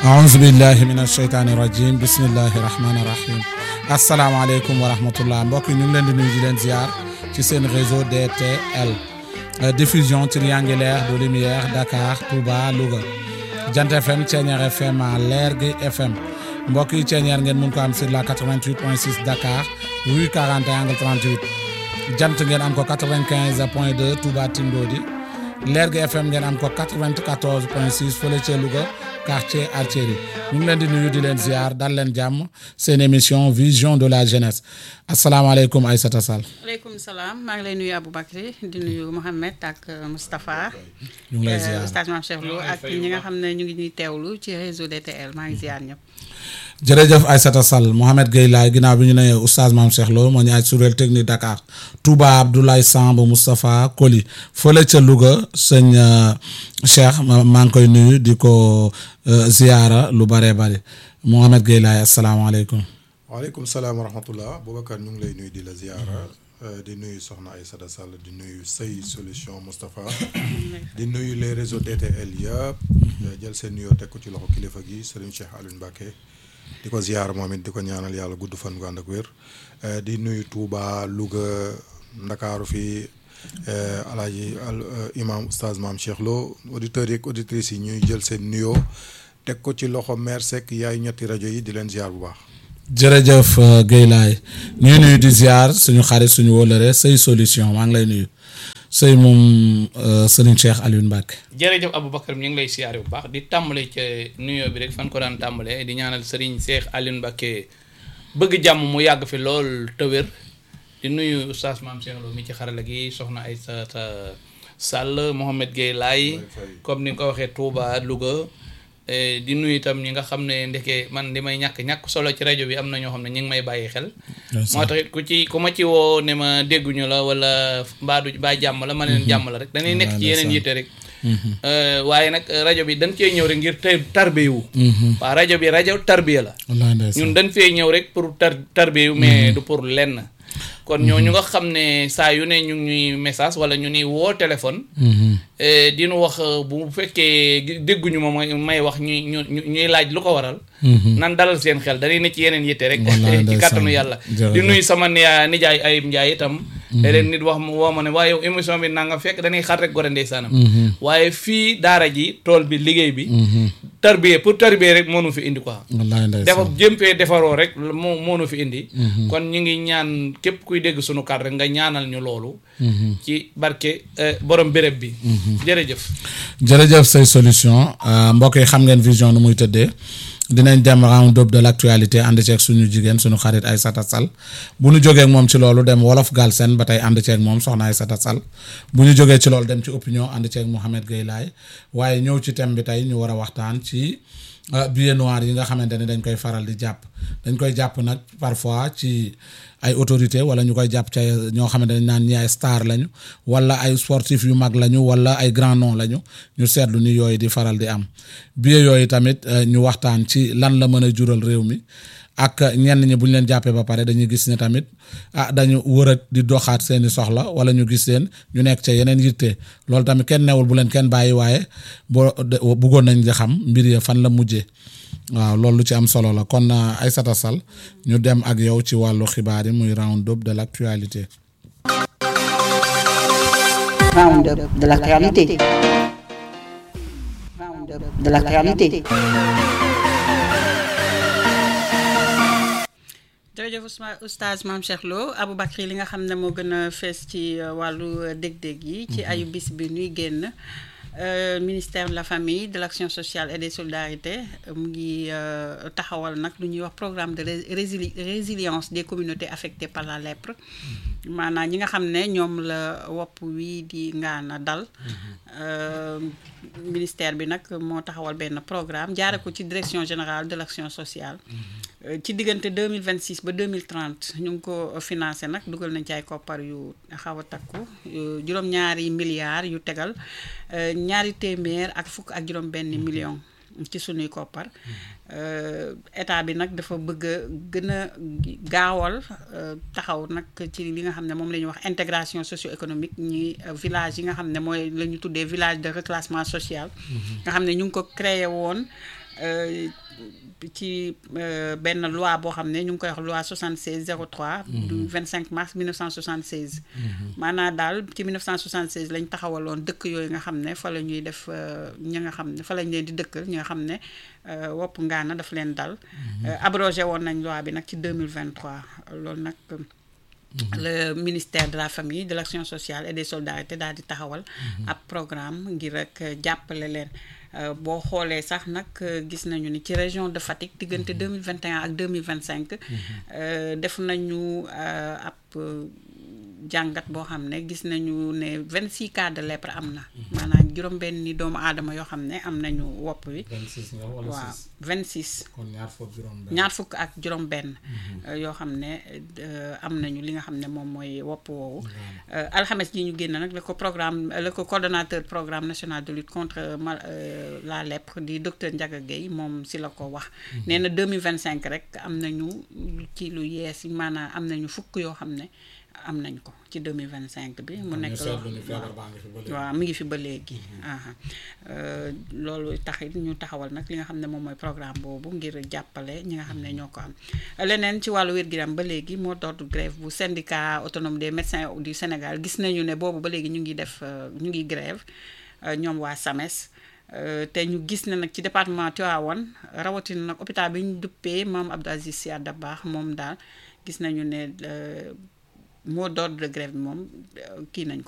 aouzu billahi min asheytaani rajim bismillahi rahmaani rahim asalaamaaleykum wa rahmatullah mbokk yi ñu ngi leen di nuyu di leen ziar ci seen réseau DTL diffusion triangulaire de lumière Dakar Touba Louga Jant FM Thiéniere FM Lergui FM mbokk yi Thiéniere ngeen mun ko am sur la 88.6 Dakar rue 41 angle 38 Jant ngeen am ko 95 point 2 Touba Tindodi Lergui FM ngeen am ko 94 point 6 fële ca Louga quartier Altieri ñu ngi leen di nuyu di leen ziar dal leen jàmm seen émission vision de la jeunesse asalaamaaleykum Aïssata Sall. aleykum salaam maa ngi lay nuyu Aboubacry di nuyu Mohamed ak Moustapha. ñu ngi lay ziar Oustaz Mame Cheikh Lo ak ñi nga xam ne ñu ngi ñuy teewlu ci réseau DTL maa ngi ziar ñëpp. jërëjëf Aïssata Sall Mohamed Gueye laay ginnaaw bi ñu nee Oustaz Mame Cheikh Lo moo ñu aj suréel technique Dakar Touba Abdoulaye Samb Moustapha Koli fële ca Louga sëñ Cheikh maa ngi koy nuyu di ko ziyaara lu bare bare Mohamed Gueye laay asalaamaaleykum. waaleykum salaam wa rahmatullah Boubacar ñu ngi lay nuyu di la ziyaara di nuyu Soxna Aïssata Sall di nuyu Sey Solution Moustapha di nuyu les réseaux DTL yëpp jël seen nuyoo teg ko ci loxo kilifa gi Serigne Cheikh Alioune Mbacké di ko ziyaar moom it di ko ñaanal yàlla gudd fan gu ànd ak wér di nuyu Touba Louga Ndakaaru fii alaaji al imam oustaz Mame Cheikh Lo auditeurs yi ak auditrices yi ñuy jël seen nuyoo teg ko ci loxo maire Seck yaay ñetti rajo yi di leen ziyaar bu baax jërëjëf Gueye laay ñuy nuyu di ziar suñu xarit suñu wóolare Sey Solution maa ngi lay nuyu Sey moom Serigne Cheikh Alioune Mbacke. jërëjëf Aboubacar ñu ngi lay siyaare bu baax di tàmbale ca nuyoo bi rek fan ko daan tàmbalee di ñaanal Serigne Cheikh Alioune Mbacke bëgg jàmm mu yàgg fi lool te wér di nuyu oustaz Mame Cheikh Lo mi ci xarala gi soxna Aïssata Sall Mohamed Gueye laay comme ni nga ko waxee Touba Louga. di nuyu itam ñi nga xam ne ndeke man li may ñàkk ñàkk solo ci rajo bi am na ñoo xam ne ñu ngi may bàyyi xel. moo tax it ku ci ku ma ci woo ne ma dégguñu la wala mbaadu baa jàmm la ma ne leen jàmm la rek. dañuy nekk ci yeneen yitte rek. waaye nag rajo bi dañ cee ñëw rek ngir tey tarbiyu. waaw rajo bi rajo tarbiya la. ñun dañ fee ñëw rek pour tar tarbiyu mais du pour lenn. kon ñoo ñu nga xam ne saa yu ne ñu ngi ñuy message wala ñu ni woo téléphone. di nu wax bu fekkee dégguñu ma may wax ñuy ñu ñuy laaj lu ko waral. nan dalal seen xel dañuy ne ci yeneen yitte rek. ci kàttanu yàlla. di nuyu sama nijaay Ayib Ndiaye itam. léeg-léeg nit wax woo ma ne waaye yow émission bi nanga fekk dañuy xar rek gore ndeysaanam. waaye fii daara ji tool bi liggéey bi. tarbiye pour tarbiye rek moo nu fi indi quoi. dafa jëm fee defaroo rek moo moo nu fi indi. kon ñu ngi ñaan képp kuy dégg sunu kàddu rek nga ñaanal ñu loolu. ci barke borom béréb bi. jërëjëf. jërëjëf say solution mbokk yi xam ngeen vision nu muy tëddee. dinañ dem round up de l' actualité ànd ceeg suñu jigéen suñu xarit Aïssata Sall bu ñu jógee ak moom ci loolu dem wolof Galsen ba tey ànd ceeg moom soxna Aïssata Sall bu ñu jógee ci loolu dem ci opinion ànd ceeg Mouhamed Gueye laay waaye ñëw ci thème bi tey ñu war a waxtaan ci billet noir yi nga xamante ne dañ koy faral di jàpp dañ koy jàpp nag parfois ci ay autorité wala ñu koy jàpp ci ñoo xamante ne naan ñi ay star lañu wala ay sportif yu mag lañu wala ay grand nom lañu ñu seetlu ni yooyu di faral di am billet yooyu tamit ñu waxtaan ci lan la mën a jural réew mi ak ñenn ñi bu ñu leen jàppee ba pare dañuy gis ne tamit ah dañu wër a di doxaat seeni soxla wala ñu gis leen ñu nekk ca yeneen yitte loolu tamit kenn newul bu leen kenn bàyyi waaye boo bëggoon nañ di xam mbir ya fan la mujjee waaw loolu lu ci am solo la kon Aïssata Sall ñu dem ak yow ci wàllu xibaar yi muy round up de l' actualité. round up de l' actualité. round up de l' actualité. jërëjëf oustaz Mame Cheikh Lo Aboubacry li nga xam ne moo gën a fees ci wàllu dég-dég yi ci ayu bis bi nuy génn ministère de la famille de l' action sociale et des solidarités mu ngi taxawal nag lu ñuy wax programme de résili résilience des communautés affectées par la lèpre maanaam ñi nga xam ne ñoom la wopp wi di ngaana dal ministère bi nag moo taxawal benn programme jaare ko ci direction générale de l' action sociale ci diggante 2026 ba 2030 ñu ngi ko financé nag dugal nañ ci ay koppar yu xaw a takku juróom-ñaari milliards yu tegal ñaari téeméer ak fukk ak juróom benn million ci sunuy koppar état bi nag dafa bëgg a gën a gaawal taxaw nag ci li nga xam ne moom la ñuy wax intégration socio-économique ñi village yi nga xam ne mooy la ñu tuddee village de reclassement social nga xam ne ñu ngi ko créé woon euh, ci euh, benn loi boo xam ne ñu ngi koy wax loi 76 03 du 25 mars 1976 maanaam daal ci 1976 lañ taxawaloon dëkk yooyu nga xam ne fa la ñuy def euh, ñi nga xam ne fa lañ leen di dëkkal ñi nga xam ne euh, wopp ngaana daf leen dal Euh, abrogé woon nañ loi bi nag ci 2023 loolu nag le ministère de la famille de l'action sociale et des solidarités daal di taxawal ab programme ngir rek jàppale leen Euh, boo xoolee sax nag euh, gis nañu ni ci région de Fatick diggante 2021 ak 2025 euh, def nañu euh, ab euh, jàngat boo xam ne gis nañu ne 26 cas de lèpre am na maanaam juróom-benni doomu aadama yoo xam ne am nañu wopp wi 26 nga wala waaw 6 26 kon ñaar foofu juróom benn ñaar fukk ak juróom benn yoo xam ne euh, am nañu li nga xam ne moom mooy wopp woowu Euh, alxames ji ñu génn nag la ko programme la ko coordonnateur programme national de lutte contre mal euh, la lèpre di docteur Ndiaga Gueye moom si la ko wax nee na 2025 rek am nañu ci lu yees yi maanaam am nañu fukk yoo xam ne am nañ ko ci 2025 bi mu ñu nekk loo seetlu ni feebar baa ngi fi ba léegi waaw mi ngi fi ba léegi aha Euh, loolu taxit ñu taxawal nag li nga xam ne moom mooy programme boobu ngir jàppale ñi nga xam ne ñoo ko am leneen ci wàllu wér-gu-yaram ba léegi moo d'ordre grève bu syndicat autonome des médecins du Sénégal gis nañu ne boobu ba léegi ñu ngi def euh, ñu ngi grève euh, ñoom waa SAMES Euh, te ñu gis ne nag ci département Tivaouane rawatina nag hôpital bi ñu duppee Maam Abdou Aziz Sy Dabakh moom daal gis nañu ne euh, mot d'ordre de grève bi moom euh, kii nañ ko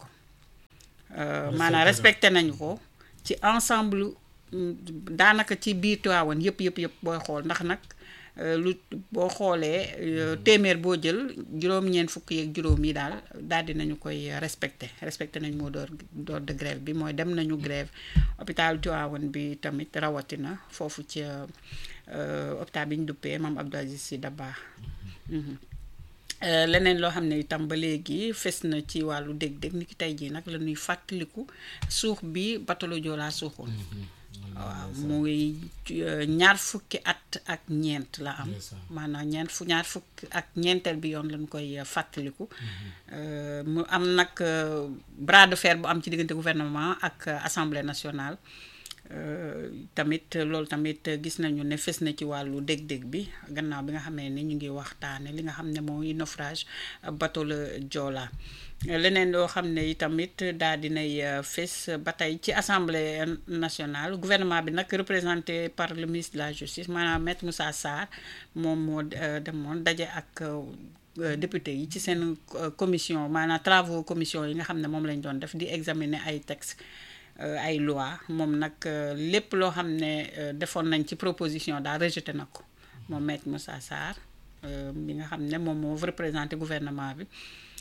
Euh, maanaam respecté nañu ko ci ensemble mm, daanaka ci biir Tivaouane yëpp yëpp yëpp booy xool ndax nag euh, lu boo xoolee euh, téeméer boo jël juróom-ñeent fukk yeeg juróom yi daal daal di nañu koy respecté respecté nañu moo door door de grève bi mooy dem nañu grève hôpital Tivaouane bi tamit rawatina foofu ci euh, hôpital bi ñu duppee Maam Abdou Aziz Sy Dabakh Mhm. Euh, leneen loo xam ne itam ba léegi fes na ci wàllu dég-dég ni ki tey jii nag la ñuy fàttaliku suux bi batalo Joola suuxoon waaw muy euh, ñaar fukki at ak ñeent la am Ndeysaan. maanaam ñeent fu ñaar fukki ak ñeenteel bi yoon lañ koy euh, fàttaliku Euh, mu am nag euh, bras de fer bu am ci diggante gouvernement ak euh, assemblée nationale Euh, tamit loolu tamit gis nañu ne fes na ci wàllu dég-dég bi gannaaw bi nga xamee ni ñu ngi waxtaane li nga xam ne mooy naufrage bateau le Joola leneen loo xam ne tamit daal dinay euh, fes ba tey ci assemblée nationale gouvernement bi nag représenté par le ministre de la justice maanaam maître Moussa Sarr moom moo euh, demoon daje ak euh, député yi ci seen euh, commission maanaam travaux commission yi nga xam ne moom lañ doon def di examiner ay textes euh, ay loi moom nag euh, lépp loo xam ne euh, defoon nañ ci proposition daal rejeté na ko moom maître Moussa Sarr euh, bi nga xam ne moom moo représenté gouvernement bi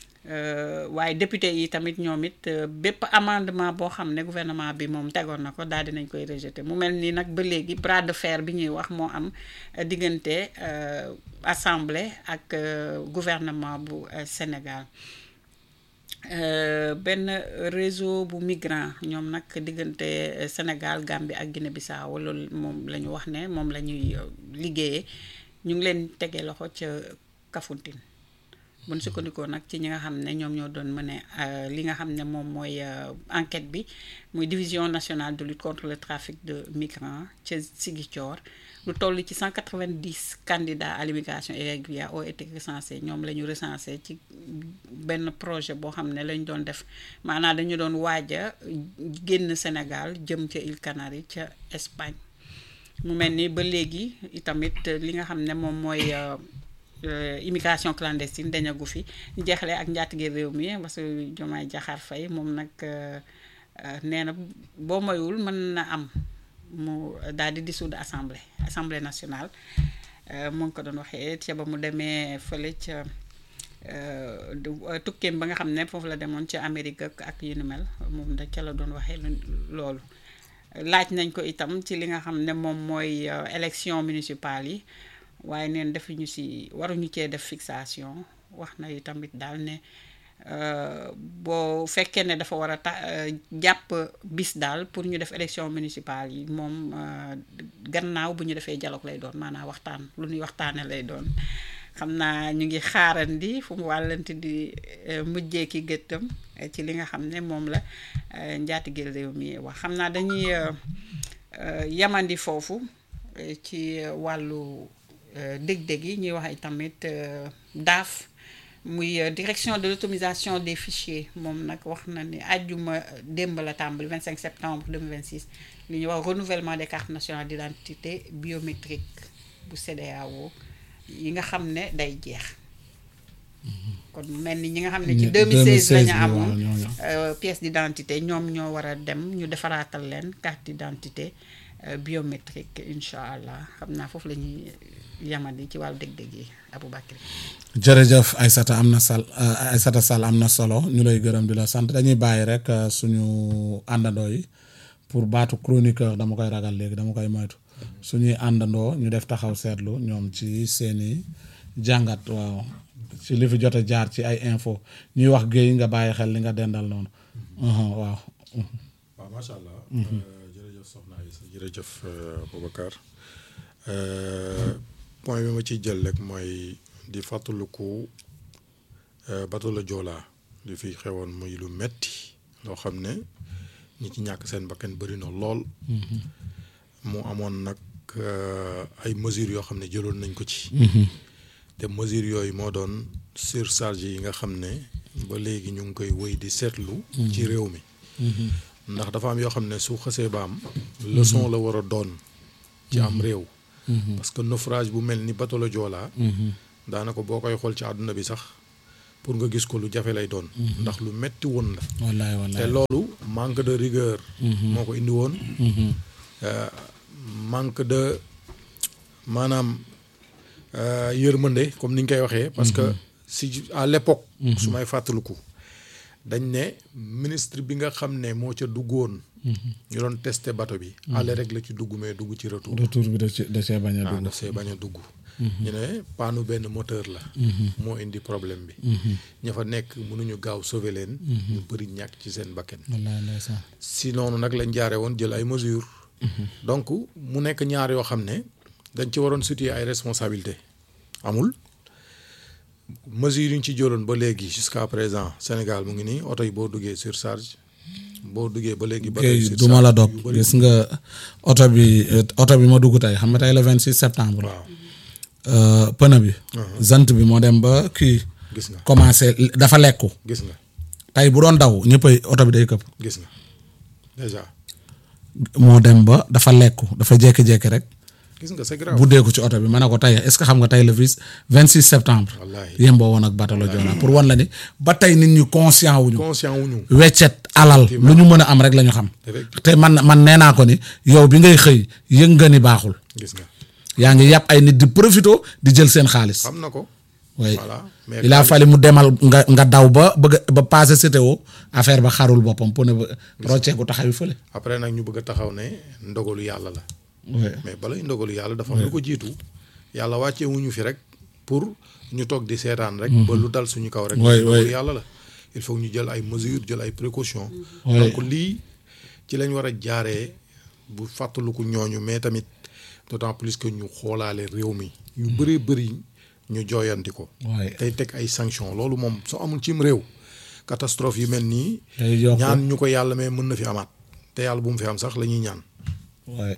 Euh, waaye député yi tamit ñoom it euh, bépp amendement boo xam ne gouvernement bi moom tegoon na ko daal dinañ koy rejeté mu mel ni nag ba léegi bras de fer bi ñuy wax moo am euh, diggante euh, assemblée ak euh, gouvernement bu euh, Sénégal Euh, benn réseau bu migrant ñoom nag diggante euh, Sénégal Gambie ak Guinée Bissau loolu moom la ñu wax ne moom la ñuy euh, liggéeyee ñu ngi leen tegee loxo ca Kafountine bu ñu sukkandikoo nag ci ñi nga xam ne ñoom ñoo doon mëne euh, li nga xam ne moom mooy euh, enquête bi muy division nationale de lutte contre le trafic de migrants ca Ziguinchor lu toll ci 190 candidats à l'immigration irrégulière ont été recensés ñoom la ñu recensé ci benn projet boo xam ne lañ doon def maanaam dañu doon waaj a génn Sénégal jëm ca îles Canaries ca Espagne mu mel ni ba léegi itamit li nga xam ne moom mooy euh, euh, immigration clandestine dañagu fi ñu jeexale ak njaatige réew mi parce que Diomaye Diakhar Faye moom nag euh, euh, nee na boo moyul mën na am mu daal di dissoudre assemblée assemblée nationale euh, mu ngi ko doon waxee ca ba mu demee fële ca euh, du- euh, tukkeem ba nga xam ne foofu la demoon ca Amérique ak ak yu ni mel moom da ca la doon waxee lu- loolu laaj nañ ko itam ci li nga xam ne moom mooy euh, élection municipale yi waaye neen defuñu si waruñu cee def fixation wax na itamit daal ne euh, boo fekkee ne dafa war a ta euh, jàpp bis daal pour ñu def élection municipale yi moom euh, gannaaw bu ñu defee dialogue lay doon maanaam waxtaan lu ñuy waxtaane lay doon xam naa ñu ngi xaarandi fu mu wàllanti di euh, mujjee ki gëttam euh, ci li nga xam ne moom la euh, njaatigeel réew mi wax xam naa dañuy euh, euh, yamandi foofu euh, ci euh, wàllu euh, dég-dég yi ñuy wax ay tamit euh, DAF muy euh, direction de l'automatisation des fichiers moom nag wax na ni àjjuma démb la tàmbali 25 septembre 2026 li ñuy wax renouvellement des cartes nationales d'identité biométrique bu CEDEAO yi nga xam ne day jeex kon mu mel ni ñi nga xam ne ci Ñi- 2016 la ñu 2016 bi amoon waaw, ñooñu. euh, pièce d'identité ñoom ñoo war a dem ñu defaraatal leen carte d'identité euh, biométrique incha allah xam naa foofu la ñuy yamadi ci wàllu dég-dég yi Aboubacry jërëjëf Aïssata am na sal euh, Aïssata Sall am na solo ñu lay gërëm di la sant dañuy bàyyi rek euh, suñu àndandoo yi pour baatu chroniqueur dama koy ragal léegi dama koy moytu suñuy àndandoo ñu def taxaw seetlu ñoom ci seeni jàngat waaw ci li fi jot a jaar ci ay info ñuy wax géey nga bàyyi xel li nga dendal noonu uhum, waaw waaw macha allah. Euh, jërëjëf Soxna Aïssa jërëjëf euh, Boubacar Euh, point bi ma ciy jël rek mooy di fàttaliku euh, bateau la Joola li fi xewoon muy lu metti loo xam ne ñi ci ñàkk seen bakkan bëri na lool. mu amoon nag euh, ay mesures yoo xam ne jëloon nañ ko ci. te mesures yooyu moo doon surcharge yi nga xam ne ba léegi ñu ngi koy wéy di seetlu. ci réew mi. ndax dafa am yoo xam ne su xasee ba am. leçon la war a doon. ci am réew. parce que naufrage bu mel ni bateau la Joola. daanaka boo koy xool ci àdduna bi sax pour nga gis ko lu jafe lay doon. ndax lu metti woon la. wallaay te wallaay loolu manque de rigueur. moo ko indi woon. Euh, manque de maanaam euh, yërmande comme ni ñu koy waxee. parce que si à l'époque. su may fàttaliku. dañ ne ministre bi nga xam ne moo ca duggoon. ñu doon testé bateau bi. aller rek la ci dugg mais dugg ci retour. retour bi da ci da cee bañ a ah dugg daf see bañ a dugg. ñu ne paanu benn moteur la. moo indi problème bi. ña fa nekk mënuñu gaaw sauver leen. ñu bëri ñàkk ci seen bakkan. wallaay ndeysaan si noonu nag lañ jaare woon jël ay mesures. donc mu nekk ñaar yoo xam ne dañ ci waroon situer ay responsabilités amul mesures yi ñu ci jëloon ba léegi jusqu'à présent Sénégal mu ngi nii oto yi boo duggee surcharge boo duggee ba léegi. ba géey du ma la dog gis nga oto bi euh, oto bi ma dugg tey xam nga tey le 26 septembre waaw euh, pneu bi zant bi moo dem ba kii gis nga commencé dafa lekku gis nga tey bu doon daw ñëppay oto bi day këpp gis nga déjà moo dem ba dafa lekku dafa jékki-jékki rek gis nga c'est grave. bu deeku ci oto bi ma ne ko tey est-ce que xam nga tey le vis 26 septembre Wallaahi. yemboo woon ak bateau la Joola pour wan la ni ba tey nit ñi conscient wuñu conscient wuñu weccet alal lu ñu mën a am rek la ñu xam Effectivement. te man man nee naa ko ni yow bi ngay xëy yëg nga ni baaxul gis nga yaa ngi yàpp ay nit di profito di jël seen xaalis xam na ko. oui voilà mais il a fallu mu demal nga nga daw ba bëgg a- ba passé CTO affaire ba xarul boppam pour ne ba rocceeku taxawi fële après nag ñu bëgg a taxaw ne ndogalu yàlla la. oui mais balay ndogalu yàlla dafa am lu ko jiitu yàlla wàccee wuñu fi rek pour ñu toog di seetaan rek. ba lu dal suñu kaw rek. Oui, ndogalu oui. yàlla la il faut ñu jël ay mesures jël ay précautions. Oui. donc lii ci lañ war a jaaree bu fàttaliku ñooñu mais tamit d'autant plus que ñu xoolaale réew mi. ñu bëree bëri ñu jooyanti ko. oui tey teg ay sanctions loolu moom soo amul cim réew catastrophe yu mel nii. day yokk ñaan ñu ko yàlla mais mën na fi amaat te yàlla bu mu fi am sax la ñuy ñaan. oui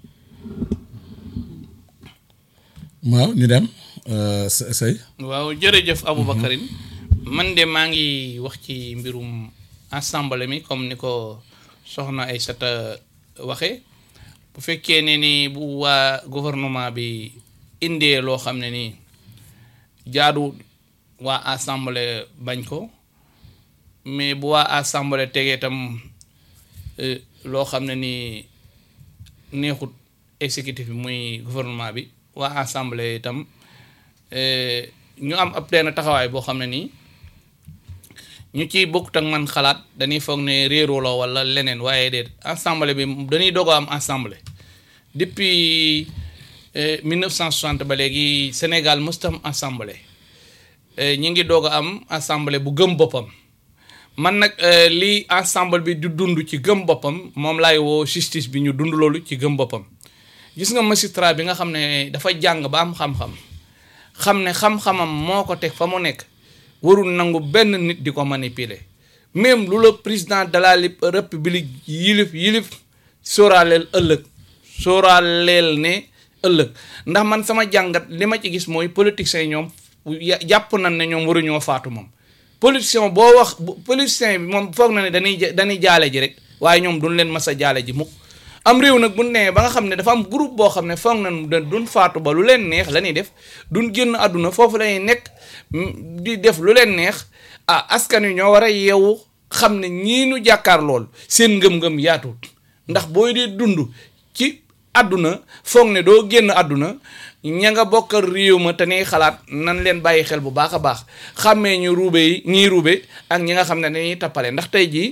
waaw ñu dem euh, Sey Sey waaw jërëjëf Aboubacarine man de maa ngi wax ci mbirum assemblée mi comme ni ko soxna Aïssata waxe bu fekkee ne ni bu waa gouvernement bi indee loo xam ne nii jaadu waa assemblée bañ ko mais bu waa assemblée tegee tam eh, loo xam ne nii neexut exécutif bi muy gouvernement bi waa assemblée itam eh, ñu am ab benn taxawaay boo xam ne nii ñu ciy bokkut ak man xalaat dañuy foog ne réeroo la wala leneen waaye déet assemblée bi dañuy dogo am assemblée depuis eh, 1960 ba léegi Sénégal mësta am assemblée eh, ñi ngi doog a am assemblée bu gëm boppam man nag eh, lii ensemble bi du dund ci gëm boppam moom laay woo justice bi ñu dund loolu ci gëm boppam gis nga magistrat bi nga xam ne dafa jàng ba am xam-xam xam ne xam-xamam moo ko teg fa mu nekk warul nangu benn nit di ko manipuler même lu la président de la lip- république yilif yilif sóoraaleel ëllëg sóoraaleel ne ëllëg ndax man sama jàngat li ma ci gis mooy politiciens yi ñoom ya- jàpp nañ ne ñoom waruñoo faatu moom politicien boo wax bu- politicien bi moom foog na ne dañuy ja- dañuy jaale ji rek waaye ñoom duñ leen mas a jaale ji mukk am réew nag bu ñu nee ba nga xam ne dafa am groupe boo xam ne foog nañ ne duñ faatu ba lu leen neex la ñuy def duñ génn àdduna foofu la ñuy nekk mm, di def lu leen neex ah askan wi ñoo war a yeewu xam ne ñii nu jàkkaar lool seen ngëm-ngëm yaatuut ndax booy dee dund ci àdduna foog ne doo génn àdduna ña nga bokkal réew ma te ne xalaat nan leen bàyyi xel bu baax a baax xàmmee ñu ruube yi ñii ruube ak ñi nga xam ne dañuy tappale ndax tey jii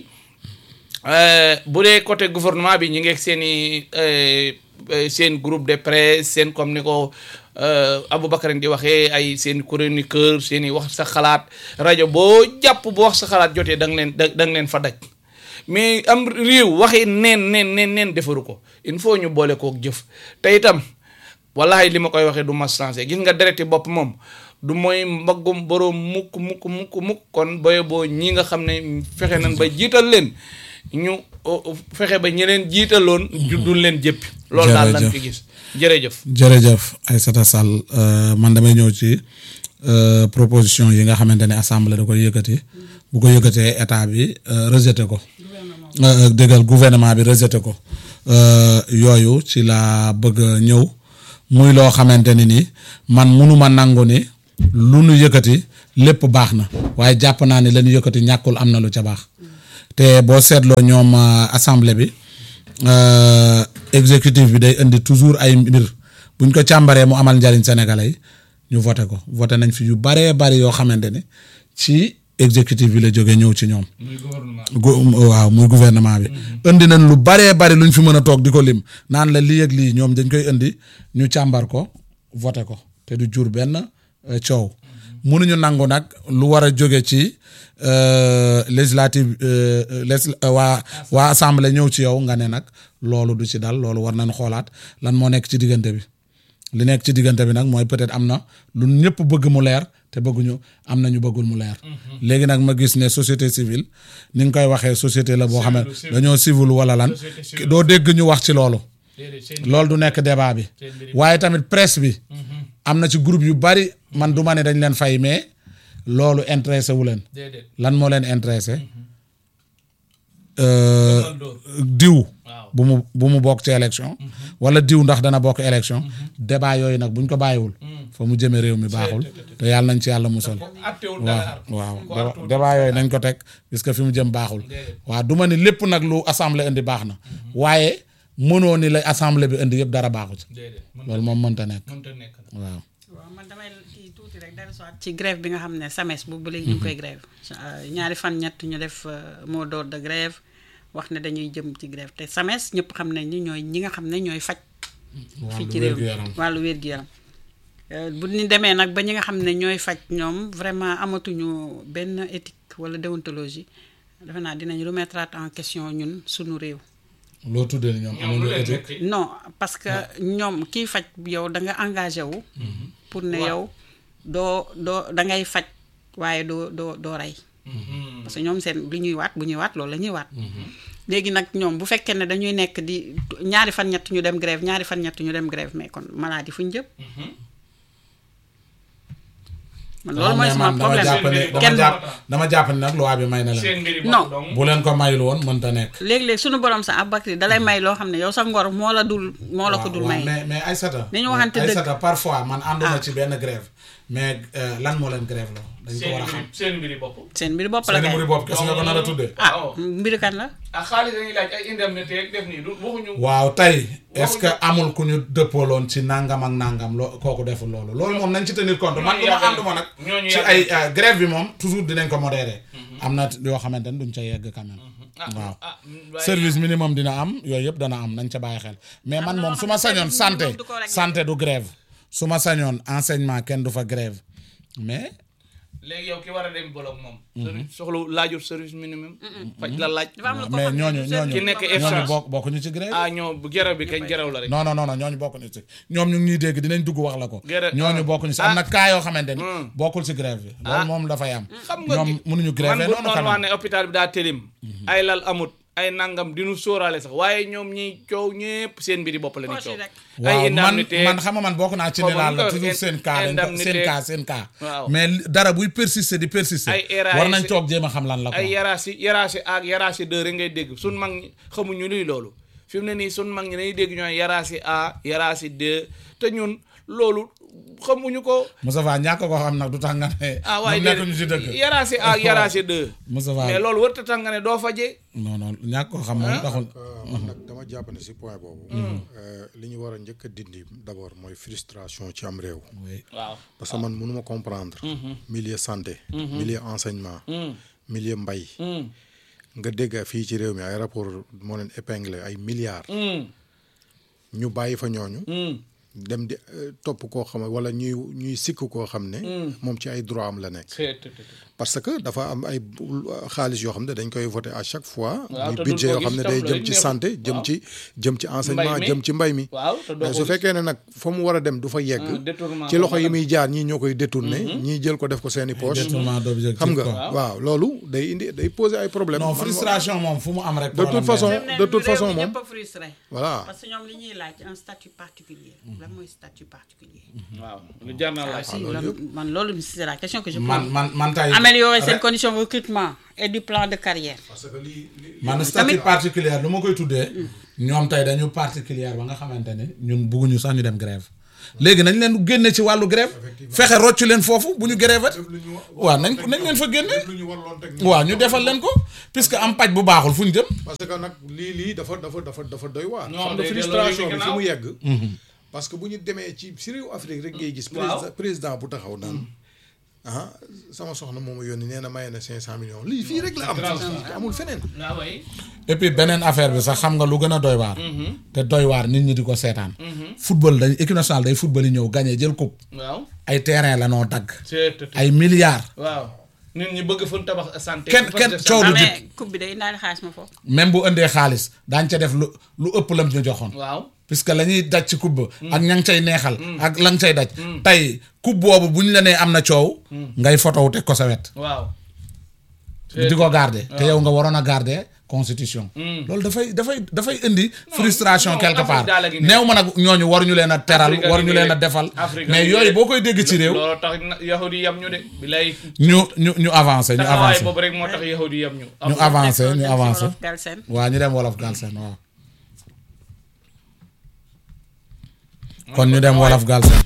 Euh, bu dee côté gouvernement bi ñu ngi ak seen i euh, euh, seen groupe de presse seen comme ni ko euh, Aboubacar di waxee ay seen chroniqueur seen i wax sa xalaat rajo boo jàpp bu wax sa xalaat jotee da nga leen da da nga leen fa daj mais am réew waxi neen neen neen neen defaru ko il faut ñu boole kook jëf te itam wallahi li ma koy waxee du ma changé gis nga dereti bopp moom du mooy mbaggum boroom mukk mukk mukk mukk kon boye boo ñi nga xam ne fexe nañ ba jiital leen ñu o- o- fexe ba ñi leen jiitaloon juddul leen jëppi loolu daal lan fi gis jërëjëf jërëjëf Aïssata Sall euh, man damay ñëw ci euh, proposition yi nga xamante ne assemblée da koy yëkkati bu ko yëkkatee état bi euh, rejeté ko Euh, dëggal gouvernement bi rejeté ko Euh, yooyu ci la bëgg a ñëw muy loo xamante ni ni man munuma nangu ni lu nu yëkkati lépp baax na waaye jàpp naa ni la ñu yëkkati ñàkkul am na lu ca baax te boo seetloo ñoom euh, assemblée bi euh, exécutif bi day indi toujours ay mbir buñ ko càmbaree mu amal njariñ sénégalais yi ñu voté ko voté nañ fi yu baree bari yoo xamante ne ci exécutif bi la jógee ñëw ci ñoom. gu- waaw muy gouvernement bi. indi nañ lu baree bari luñ fi mën a toog di ko lim naan la lii ak lii ñoom dañ koy indi ñu càmbar ko voté ko te du jur benn euh, coow. mënuñu nangu nag lu war a jóge ci euh, législative euh, euh, légis- euh, waa waa assemblée ñëw ci yow nga ne nag loolu du ci dal loolu war nañ xoolaat lan moo nekk ci diggante bi li nekk ci diggante bi nag mooy peut-être am na lu ñëpp bëgg mu leer te bëgguñu am na ñu bëggul mu leer léegi nag ma gis ne société civile ni nga koy waxee société la boo xam ne dañoo civil wala lan doo dégg ñu wax ci loolu loolu du nekk débat bi waaye tamit presse bi am na ci groupe yu bari man du ma ne dañ leen fay mais loolu intéressé wu leen déedéet lan moo leen intéressé euh, diw bu mu bu mu bokk ci élection wala diw ndax dana bokk élection débat yooyu nag buñ ko bàyyiwul fa mu jëme réew mi baaxul te yàlla nañ ci yàlla musal attewul waaw dara waaw débat- débat yooyu nañ ko teg puisque fi mu jëm baaxul waaw du ma ni lépp nag lu assemblée indi baax na waaye mënoo ni la assemblée bi indi yëpp dara baaxu ci déedéet mën loolu moom mënta nekk mënta nekk na waaw waaw man damay kii tuuti rek dara soit ci grève bi nga xam ne SAMES bu ba léegi ñu ngi koy grève Euh, ñaari fan ñett ñu def euh, mot d'ordre de grève wax ne dañuy jëm ci grève te SAMES ñëpp xam nañ ni ñooy ñi nga xam ne ñooy faj fii ci réew mi wér-gu-yaram. wàllu wér-gu-yaram Euh, bu ñu demee nag ba ñi nga xam ne ñooy faj ñoom vraiment amatuñu benn éthique wala déontologie defe naa dinañ remettre en question ñun suñu réew loo tuddee ni ñoom ñoom lu amuñu leen éthique metti non parce que ñoom kiy faj yow da nga engagé wu pour ne yow doo doo da ngay faj waaye doo doo doo rey parce que ñoom seen li ñuy waat bu ñuy waat loolu la ñuy waat léegi nag ñoom bu fekkee ne dañuy nekk di ñaari fan ñett ñu dem grève ñaari fan ñett ñu dem grève mais kon maladie fu ñu jëm man loolu mooy sama dama problème jàpp ne dama kenn jàpp dama jàpp ne nag loi bi may na seen leen mbiri Non. bopp dong bu leen ko mayul woon mënta nekk léegi-léegi suñu borom sa Aboubacry dalay may loo xam ne yow sa ngor moo la dul moo la ko dul waaw, may mais mais Aïssata Nañu waxante dëgg. Aïssata parfois man ànduma Ah. ci benn grève mais euh, lan moo leen grève loo dañ ko seen war a xam mbiri seen mbiri bopp seen mbir bopp la seen kay mbiri bopp kese nga ko nar a tuddee ah waaw. mbiri kan la ah xaalis dañuy laaj ay indemnité ak def nii du waxuñu waaw tey est-ce que amul ku ñu dëppooloon ci nangam ak nangam loo kooku deful loolu loolu moom nañ ci tenir compte man Ñooñu du ma yàgg ànduma nag ñooñu ci yàgg ay euh, grève bi moom toujours dinañ ko modérer am na yoo xamante ne duñ ca yegg quand même ah waaw ah waaye service minimum dina am yooyu yëpp dana am nañ ca bàyyi xel mais man na moom loo su xam ma ne sañoon service santé minimum du ko régler. santé du grève su ma sañoon enseignement kenn du fa grève mais léegi yow ki war a dem bolog moom service soxla laajul service minimum faj la laaj dafa am lu ko mais xam ne ñooñu du seen ñooñu ki nekk problème. ñooñu F100. bokk bokkuñu ci grève ah ñoo bu geraw bi kañ geraw la rek non non non non ñooñu bokkuñu ci ñoom ñu ngi ñuy dégg dinañ dugg wax la ko Grève- ñooñu ah. bokkuñu ci am na cas yoo xamante ni Hmm. bokkul ci grève bi loolu moom dafay am xam nga ñoom mënuñu grève man bu noonu noonu quand wax même ne hôpital bi daa télim ay lal amut ay nangam dinu sóoraale sax waaye ñoom ñiy coow ñépp seen mbiri bopp la ñuy Poche yi coow rek. waaw ay man indemnité man xam nga man bokk naa ci ne Xaw ma laal nu la ko toujours in- seen cas dañ ko seen indemnité. cas seen cas Waaw. mais dara buy persister di persister Ay RAS war nañ toog jéem a xam lan la ko ay yaraasi yaraasi ak yaraasi deux rek ngay dégg sun mag ñi xamuñu luy loolu fi mu ne nii sun mag ñi dañuy dégg ñooy yaraasi a yaraasi deux te ñun loolu xamuñu ko Moussa Fall ñàkk ko xam nag du tax nga ne ah waaye ñoom nekk ñu ci dëgg yaraasi a ak yaraasi deux Moussa Fall mais loolu warta tax nga ne doo faje non non ñàkk ko xam moom taxul Euh, man nag dama jàpp ne si point boobu. euh, li ñu war a njëkk a dindi d' abord mooy frustration ci am réew. oui waaw parce que man mënuma comprendre. milieu santé. milieu enseignement. milieu mbay. nga dégg fii ci réew mi ay rapport moo leen épinglé ay milliards. ñu bàyyi fa ñooñu. dem di euh, topp koo xam ne wala ñuy ñuy sikk koo xam ne. moom ci ay droit am la nekk. parce que dafa am ay bu- xaalis yoo xam ne dañ koy voté à chaque fois. Waaw, muy te duñ budget ko yoo xam ne gis day tam jëm loolu ci neexul. santé jëm Waaw. ci jëm ci enseignement mi. jëm ci mbay mi. waaw te doo mais ko su gis. fekkee ne nag fa mu war a dem du fa yegg. Ah, détournement ci loxo fa yi mu muy jaar ñii ñoo koy détourné. ñii jël ko def ko seeni poche. détournement d'objectif xam nga quoi. waaw loolu day indi day poser ay problème non Man- frustration moom fu mu am rek De toute problème façon, la. de toute façon, moom. ñëpp a frustré. voilà parce que ñoom li ñuy laaj un statut particulier lan mooy statut particulier waaw lu jar na laaj si loolu man loolu c'est la question que je man pose man man tey améliorer seen condition de recrutement et du plan de carrière parce que lii lii- man statut particulier lu ma koy tuddee ñoom tey dañu particulier ba nga xamante ne ñun bugguñu sax ñu dem grève léegi nañ leen génne ci wàllu grève fexe rocc leen foofu bu ñu grève ati waaw nañ nañ leen fa génne lu ñu warloon teg waaw ñu defal leen ko puisque am paj bu baaxul fu ñu jëm parce que nag lii lii dafa dafa dafa dafa doy waar. Non, xam nga day delloo frustration yëfi bi fi gannaaw. mu yegg. parce que bu ñu demee ci si réew Afrique rek ngay gis. Waaw. président président bu taxaw naan. ah sama soxna moom a yónni nee na maye na 500 millions lii fii rek la am. amul feneen. waaw way et puis beneen affaire bi sax xam nga lu gën a doy waar te doy waar nit ñi di ko seetaan football dañ équipe nationale day football yi ñëw gagné jël coupe waaw ay terrain la noo dagg c'est ay milliards waaw nit ñi bëgg fu ñu tabax santé Kenn- poste kenn de coow santé. lu ah jib. mais coupe bi day indaale xaalis ma foofu même bu indee xaalis daañ ca def lu lu ëpp lam ñu joxoon waaw puisque la ñuy daj ci coupe ba ak ña ngi cay neexal ak la nga cay daj tey coupe boobu bu ñu la nee am na coow ngay photo teg ko sa wet waaw di ko garder te yow nga waroon a garder constitution loolu dafay dafay dafay indi frustration non, quelque Afrique part daal a ngi nii. néew ma nag ñooñu waruñu leen a teral Afrique a ngi waruñu nii leen a de. defal Afrique a mais ngi yooyu nii de. boo koy dégg ci réew loolu tax na yahudi yam ñu de bilay ñu ñu ñu avancé ñu taxawaay avancé boobu rek moo tax yahudi yam ñu ñu avancé ñu avancé Wolof Galsen waaw ñu dem wolof Galsen waaw kon ñu dem wolof Galsen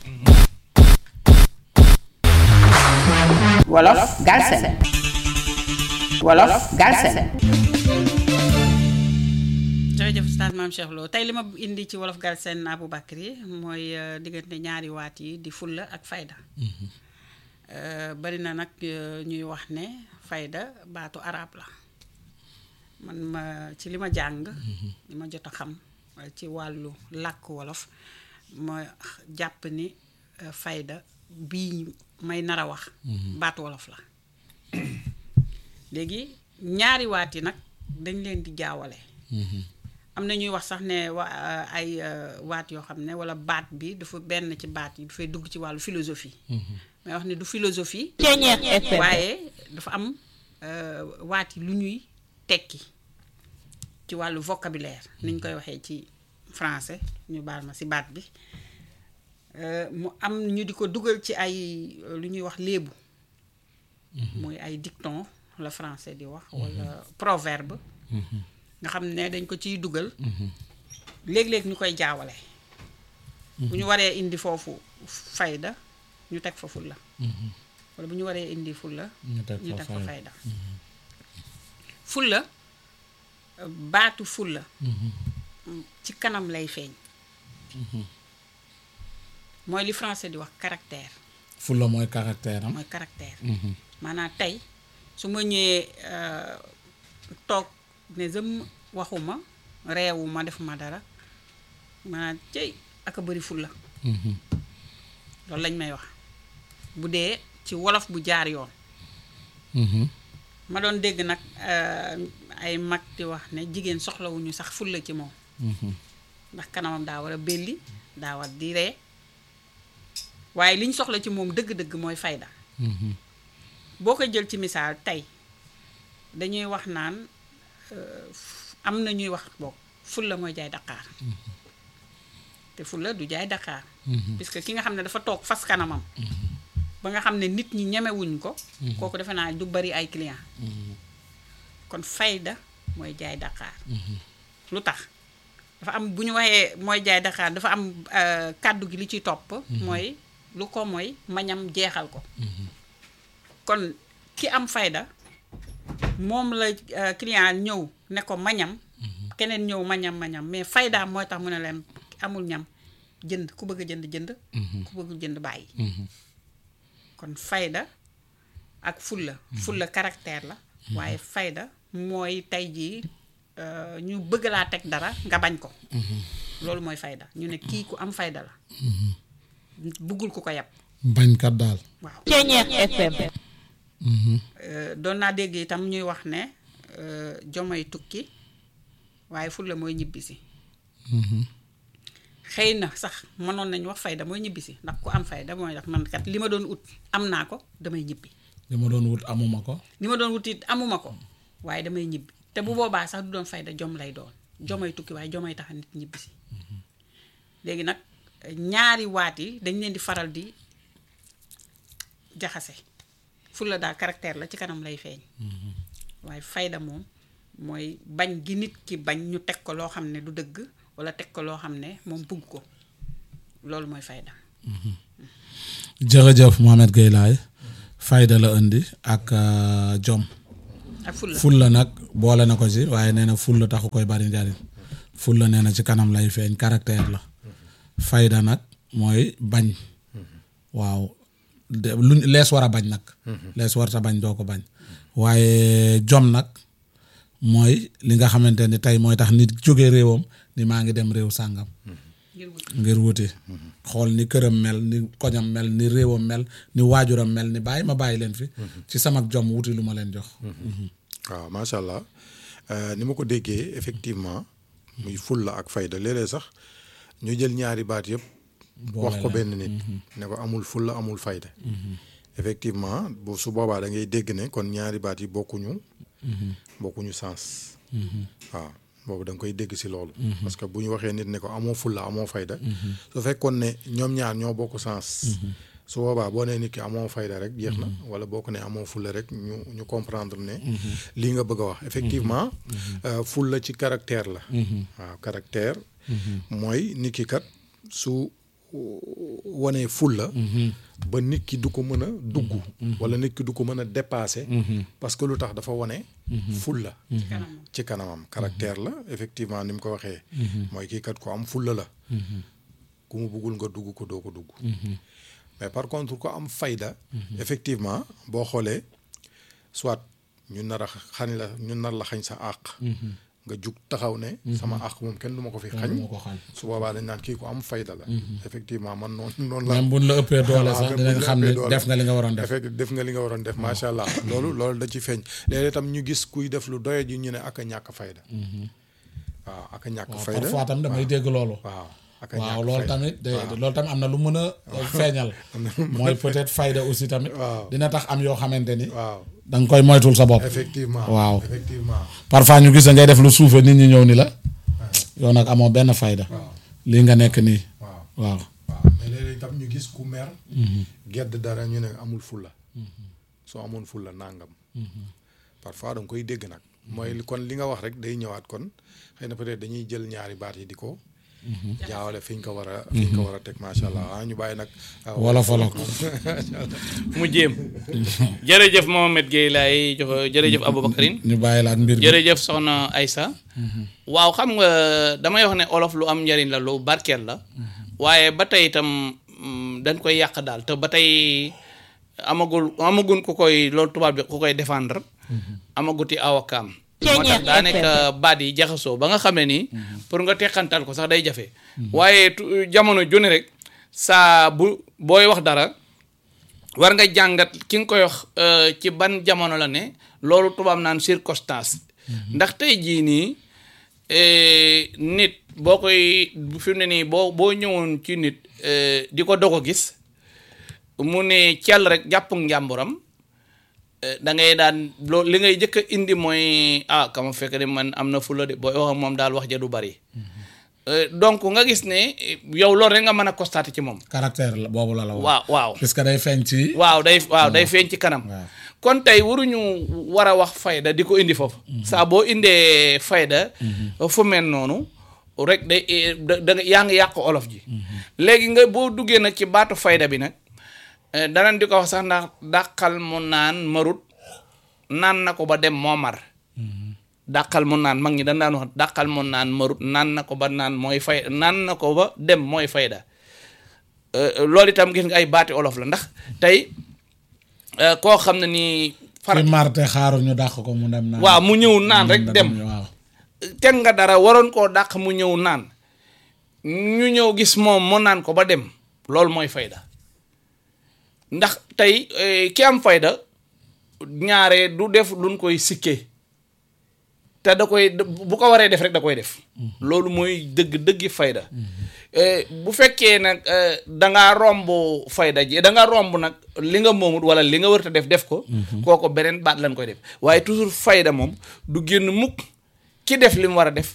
Wolof Galsen Wolof Galsen jërëjëf Oustaz Mame Cheikh Lo tey li ma indi ci wolof Galsen Aboubacry mooy euh, diggante ñaari waat yi di fulla ak fayda Euh, bari na nag euh, ñuy wax ne fayda baatu arab la man ma ci li ma jàng li ma jot a xam euh, ci wàllu làkk wolof ma jàpp ni euh, fayda bii may nar a wax baatu wolof la léegi ñaari waat yi nag dañ leen di jaawale am na ñuy wax sax ne wa ay euh, waat yoo xam ne walla baat bi dafa benn ci baat yi dafay dugg ci wàllu philosophie may wax ne du philosophie waaye dafa am euh, waat yi lu ñuy tekki ci wàllu vocabulaire ni ñu koy waxee ci français ñu baal ma si baat bi Euh, mu am ñu di ko dugal ci ay euh, lu ñuy wax léebu muy ay dicton la français di wax walla proverbe nga xam ne dañ ko ciy dugal léeg-léeg ñu koy jaawale bu ñu waree indi foofu fayda ñu teg fa fulla walla bu ñu waree indi fulla ñu teg ñu fa teg fa fayda. fayda fulla euh, baatu fulla ci kanam lay feeñ mooy li français di wax caractère fulla mooy caractère am mooy caractère maanaam tey su ma ñëwee euh, toog ne jëm waxuma reewuma defuma dara maanaam cëy ak a bëri fulla loolu lañ may wax bu dee ci wolof bu jaar yoon ma doon dégg nag euh, ay mag di wax ne jigéen soxlawuñu sax fulla ci moom ndax kanamam daa war a belli daa war di ree waaye liñ soxla ci moom dëgg-dëgg mooy fayda boo ko jël ci misaal tey dañuy wax naan euh, f- am na ñuy wax boog fulla mooy jaay Dakar te fulla du jaay Dakar puisque ki nga xam ne dafa toog fas kanamam ba nga xam ne nit ñi ñemewuñ ko kooku defe naa du bari ay client kon fayda mooy jaay Dakar lu tax dafa am bu ñu waxee mooy jaay Dakar dafa am euh, kàddu gi li ciy topp mooy lu ko mooy mañam jeexal ko kon ki am fayda moom la euh, client ñëw ne ko mañam keneen ñëw mañam mañam mais faydaam mooy tax mu ne leen amul ñam jënd ku bëgg a jënd jënd ku bëggul jënd bàyyi kon fayda ak fulla fulla caractère la waaye fayda mooy tey jii euh, ñu bëgg laa teg dara nga bañ ko loolu mooy fayda ñu ne kii ku am fayda la bëggul ku ko yab bañkat daal waaw Ceñeex FM Euh, doon naa dégg itam ñuy wax ne euh, jomay tukki waaye fulla mooy ñibbisi xëy na sax mënoon nañu wax fayda mooy ñibbisi ndax ku am fayda mooy ndax man kat li ma doon ut am naa ko damay ñibbi li ma doon wut amuma ko li ma doon wut it amuma ko waaye damay ñibbi te bu boobaa sax du doon fayda jom lay doon jomay tukki waaye jomay tax nit ñibbisi léegi nag ñaari waat yi dañ leen di faral di jaxase fulla daal caractère la ci kanam lay feeñ waaye fayda moom mooy bañ gi nit ki bañ ñu teg ko loo xam ne du dëgg walla teg ko loo xam ne moom bugg ko loolu mooy fayda jërëjëf Mohamed Gueye Laye fayda la indi ak euh, jom ak fulla fulla nag boole na ko ci waaye nee na fulla taxu koy bari njariñ fulla nee na ci kanam lay feeñ caractère la fayda nag mooy bañ waaw de luñ lees war a bañ nag lees warta bañ doo ko bañ waaye jom nag mooy li nga xamante ni tey mooy tax nit jóge réewam ni maa ngi dem réew sàngam ngir wut ngir wuti xool ni këram mel ni koñam mel ni réewam mel ni waajuram mel ni bàyyi ma bàyyi leen fi ci sama jom wuti lu ma leen jox waaw macha allah Euh, ni ma ko déggee effectivement muy fulla ak fayda léeg-léeg sax ñu jël ñaari baat yëpp wax ko benn nit ne ko amul fulla amul fayda effectivement bu su boobaa da ngay dégg ne kon ñaari baat yi bokkuñu bokkuñu sens waaw boobu da nga koy dégg si loolu parce que bu ñu waxee nit ne ko amoo fulla amoo fayda su fekkoon ne ñoom ñaar ñoo bokk sens su boobaa boo nee nit ki amoo fayda rek jeex na wala boo ko ne amoo fulla rek ñu ñu comprendre ne lii nga bëgg a wax effectivement euh, fulla ci caractère la waaw caractère mooy nit ki kat su wanee fulla ba nit ki du ko mën a dugg wala nit ki du ko mën a dépasser parce que lu tax dafa wane fulla ci kanam ci kanamam caractère la effectivement ni mu ko waxee mooy kii kat ko am fulla la ku mu buggul nga dugg ko doo ko dugg mais par contre ko am fayda effectivement boo xoolee soit ñu nar a xañ la ñu nar la xañ sa àq nga jug taxaw ne sama àq moom kenn du ma ko fi xañ du ma ko xañ. su boobaa dañ naan kii ko am fayda la effectivement man noonu noonu la même buñ la ëppee doole waaw, sax même dinañ buñ la xam ne ëppee doole. def nga li nga waroon def effect def nga li nga waroon def macha allah loolu loolu da ci feeñ léeg-léeg tam ñu gis kuy def lu doye ji ñu ne ak a ñàkk fayda waaw ak a ñàkk waaw fayda parfois tam damay dégg loolu waaw ak a waaw ñàkk loolu fayda. tamit de loolu tamit am na lu mën a feeñal mooy peut-être fayda aussi tamit Waaw. dina tax am yoo xamante ni waaw da nga koy moytul sa bopp effectivement Waaw. effectivement parfois ñu gis ngay def lu suufe nit ñi ñëw ni la yow nag amoo benn fayda lii nga nekk nii waaw waaw waaw mais léeg-léeg tam ñu gis ku mer gedd dara ñu ne amul fulla soo amoon fulla nàngam parfois da nga koy dégg nag mooy li- kon li nga wax rek day ñëwaat kon xëy na peut-être dañuy jël ñaari baat yi di ko jaawale fi ñu ko war a fi ñu ko war a teg macha allah ah ñu bàyyi nag ah, wolof wolof mu jéem jërëjëf Mohamed Gueye laay jox jërëjëf Aboubacarine ñu bàyyi la ak mbir bi jërëjëf soxna Aïssa waaw xam nga damay wax ne olof lu am njariñ la lu barkeel la waaye ba tey itam mm, dañ koy yàq daal te ba tey amagul amagun ku koy loolu tubaab bi ku koy défendre amaguti awakaam moo tax daa nekk baat yi jaxasoo ba nga xamee ni pour nga teqantal ko sax day jafe waaye tu- jamono juni rek saa bu booy wax dara war nga jàngat ki nga koy wax euh, ci ban jamono la ne loolu tubaab naan circonstance ndax tey jii nii eh, nit boo koy fi mu ne nii boo boo ñëwoon ci nit eh, di ko doog a gis mu ne cell rek jàpp njàmburam eh, da ngay daan loo li ngay jëkk a indi mooy ah kama fekk ne man am na fula de booy wax ak moom daal wax ja du bari Eh, donc nga gis ne eh, yow loolu rek nga mën a constater ci moom caractère la boobu la la wax waaw waaw puisque day feeñ ci waaw day waaw day feeñ ci kanam waaw. kon tey waruñu war a wax fayda di ko indi foofu saa boo indee fayda fu mel noonu rek day eh, da da nga- yaa ngi yàq olof ji léegi nga boo duggee nag ci baatu fayda bi nag eh, danañ di ko wax sax ndax dàqal mu naan marut naan na ko ba dem moo mar dàqal mu naan mag ñi dañ daan wax dàqal mu naan marut naan na ko ba naan mooy fay naan na ko ba dem mooy fayda Euh, loolu itam gis nga ay baati olof la ndax tey euh, koo xam ne nii far ci marte xaaru ñu dàq ko mu dem naan waaw mu ñëw naan rek mu dem waaw teg nga dara waroon koo dàq mu ñëw naan ñu ñëw gis moom mu naan ko ba dem loolu mooy fayda ndax tey eh, ki am fayda ñaare du def luñ koy sikkee te da koy bu ko waree def rek da koy def loolu mooy dëgg dëggi fayda Eh, bu fekkee nag eh, da ngaa romb fayda ji da nga romb nag li nga moomut wala li nga wërta def def ko kooko beneen baat lañ koy def waaye toujours fayda moom du génn mukk ki def li mu war a def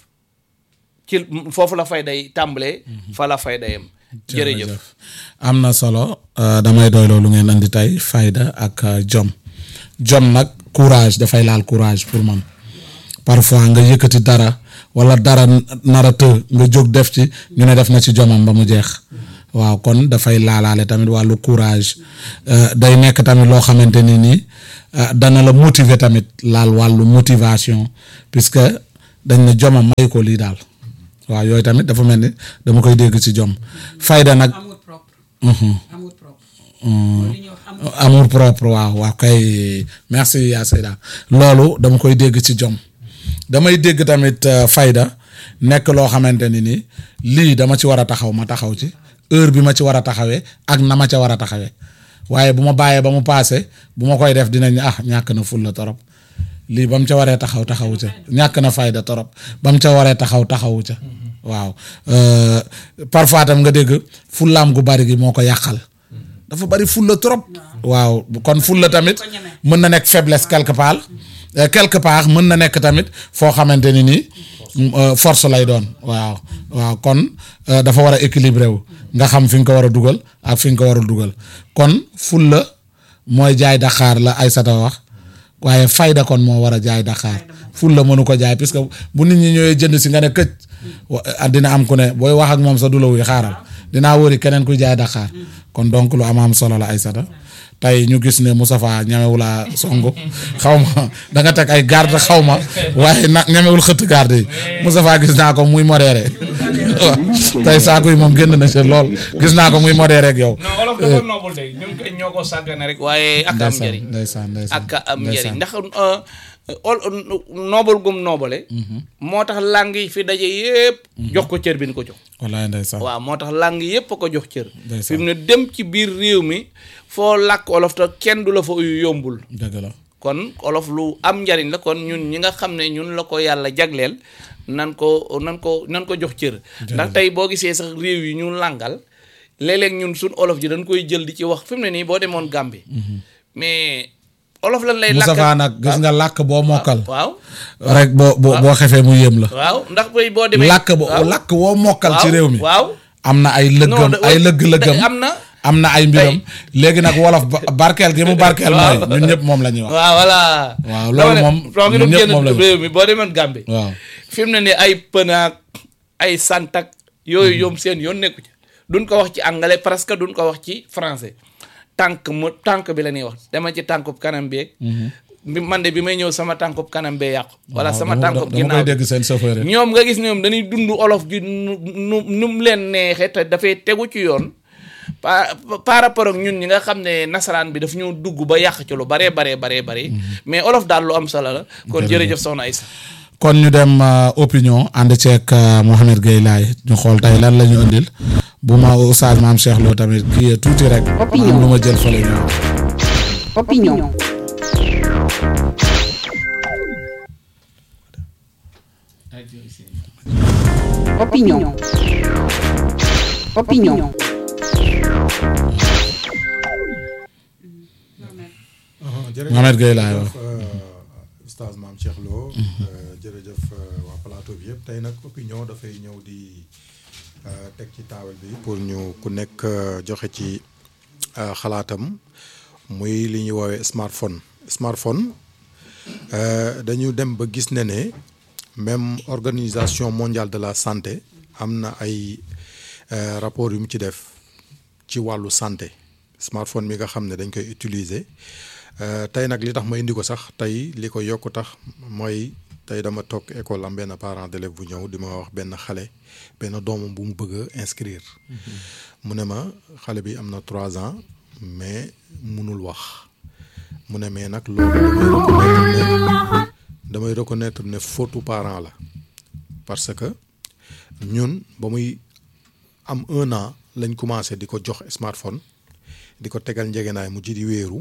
ci foofu la fayda yi tàmbalee fa la fayda yam jërëjëf am na solo euh, damay doy loolu ngeen andi tey fayda ak euh, jom jom nag courage dafay laal courage pour man parfois nga yëkkati dara wala dara nara të nga jóg def ci ñu ne def na ci jomam ba mu jeex waaw kon dafay laalaale tamit wàllu courage euh, day nekk tamit loo xamante ni nii euh, dana la motiver tamit laal wàllu motivation puisque dañ ne jomam may ko lii daal waaw yooyu tamit dafa mel ni dama koy dégg ci jom fayda nag amour propre Mhm. amour propre mooy li ñuy wax amour amour propre waaw waaw kay merci yaa Seyda loolu dama koy dégg ci jom damay dégg tamit euh, fayda nekk loo xamante ni ni lii dama ci war a taxaw ma taxaw ci heure bi ma ci war a taxawee ak na ma ca war a taxawee waaye bu ma bàyyee ba mu paase bu ma koy def dinañ ah ñàkk na ful la torop lii ba mu ca waree taxaw taxawu ca ñàkk na fayda torop ba mu ca waree taxaw taxawu ca waaw euh, parfois tam nga dégg fullaam gu bari gi moo ko yàqal dafa bari fulla trop waaw kon fulla tamit mën na nekk faiblesse quelque part Euh, quelque part mën na nekk tamit foo xamante ni nii euh, force lay doon waaw waaw kon euh, dafa war a équilibré wu nga xam fi nga ko war a dugal ak fi nga ko warul dugal kon fulla mooy jaay Dakar la Aysata wax waaye fayda kon moo war a jaay Dakar fulla mënu ko jaay puisque bu nit ñi ñëwee jënd si nga ne këj wa- ah, dina am ku ne booy wax ak moom sa du la wuy xaaral dinaa wëri keneen kuy jaay Dakar kon donc lu am am solo la Aysata tey ñu gis ne Moustapha ñamewul a songu xaw ma da nga teg ay garde xaw ma waaye nag ñamewul xëtt garde yi Moustapha gis naa ko muy modéré waaw tey saako yi moom génn na ci lool gis naa ko muy modéré ak yow. non olof dafa noobul de ñun koy ñoo ko sàggane rek waaye ak am njëriñ ndeysaan ndeysaan ak am njëriñ ndeysaan. ndax euh, ol noobal gum noobale moo tax làng yi fi daje yépp jox ko cër bi ñu ko jox wallaay ndeysaan waaw moo tax làng yépp a ko jox cër Ndeysaan. fi mu ne dem ci biir réew mi foo làkk olof te kenn du la fa uyu yombul dëgg la kon olof lu am njariñ la kon ñun ñi nga xam ne ñun la ko yàlla jagleel nan ko nan ko nan ko jox cër ndax tey boo gisee sax réew yi ñu làngal léeg-léeg ñun suñ olof ji dañ koy jël di ci wax fi mu ne nii boo demoon Gambie mais olof lan lay làkk Moustapha nag gis nga làkk boo mokkal waaw rek boo boo boo xefee mu yéem la waaw ndax bay boo demee làkk bo làkk woo mokkal ci waaw, réew mi waaw am na ay lëggam Non, da- ay lëgg-lëggam am na am na ay mbiram léegi nag wolof ba- barkeel gi mu barkeel mooy ñun ñëpp moom la ñuy wax waaw voilà Waaw, loolu moom soo ngi ñun ñëpp génn moom la ñu- réew mi boo demoon Gambie waaw fi mu ne nii ay pënaak ay santak yooyu yoom seen yoon nekku ci duñ ko wax ci anglais presque duñ ko wax ci français tànk mu tànk bi la ñuy wax dama ci tànkub kanam beeg bi man de bi may ñëw sama tànkub kanam bee yàqu wala waaw, sama dama- tànkub dama ginnaaw koy dégg seen chauffeur yi ñoom nga gis ñoom dañuy dund olof ji nu nu nu mu leen neexee te dafay tegu ci yoon par par rapport ak ñun ñi nga xam ne nasaraan bi daf ñoo dugg ba yàq ci lu baree baree baree bare mais olof daal lu am solo la kon jërëjëf soxna Aïssa kon ñu dem euh, opinion ànd ceeg euh, Mohamed Gueye Laye ñu xool tey lan la ñu indil bu ma oustaz maam Cheikh Lo tamit kii tuuti rek Opinion. am lu ma jël fële ñëw Opinion. Opinion. Opinion. jërëjëf Mohamed Gueye laay wax. jërëjëf Oustaz Mame Cheikh Lo euh, jërëjëf euh, waa plateau bi yëpp tey nag opinion dafay ñëw di euh, teg ci taabal bi pour ñu ku nekk euh, joxe ci euh, xalaatam muy li ñuy woowee smartphone smartphone euh, dañu dem ba gis ne ne même organisation mondiale de la santé am na ay euh, rapport yu mu ci def ci wàllu santé smartphone mi nga xam ne dañ koy utiliser Euh, tey nag li tax ma indi ko sax tey li ko yokku tax mooy tey dama toog école am benn parent d'élève bu ñëw di ma wax benn xale benn doomam bu mu bëgg a inscrire mu ne ma xale bi am na trois ans mais munul wax mu ne mais nag loolu damay reconnaître ne damay reconnaître ne faute parent la parce que ñun ba muy am un an lañ commencé di ko jox smartphone di ko tegal njegenaay mu ci di wéeru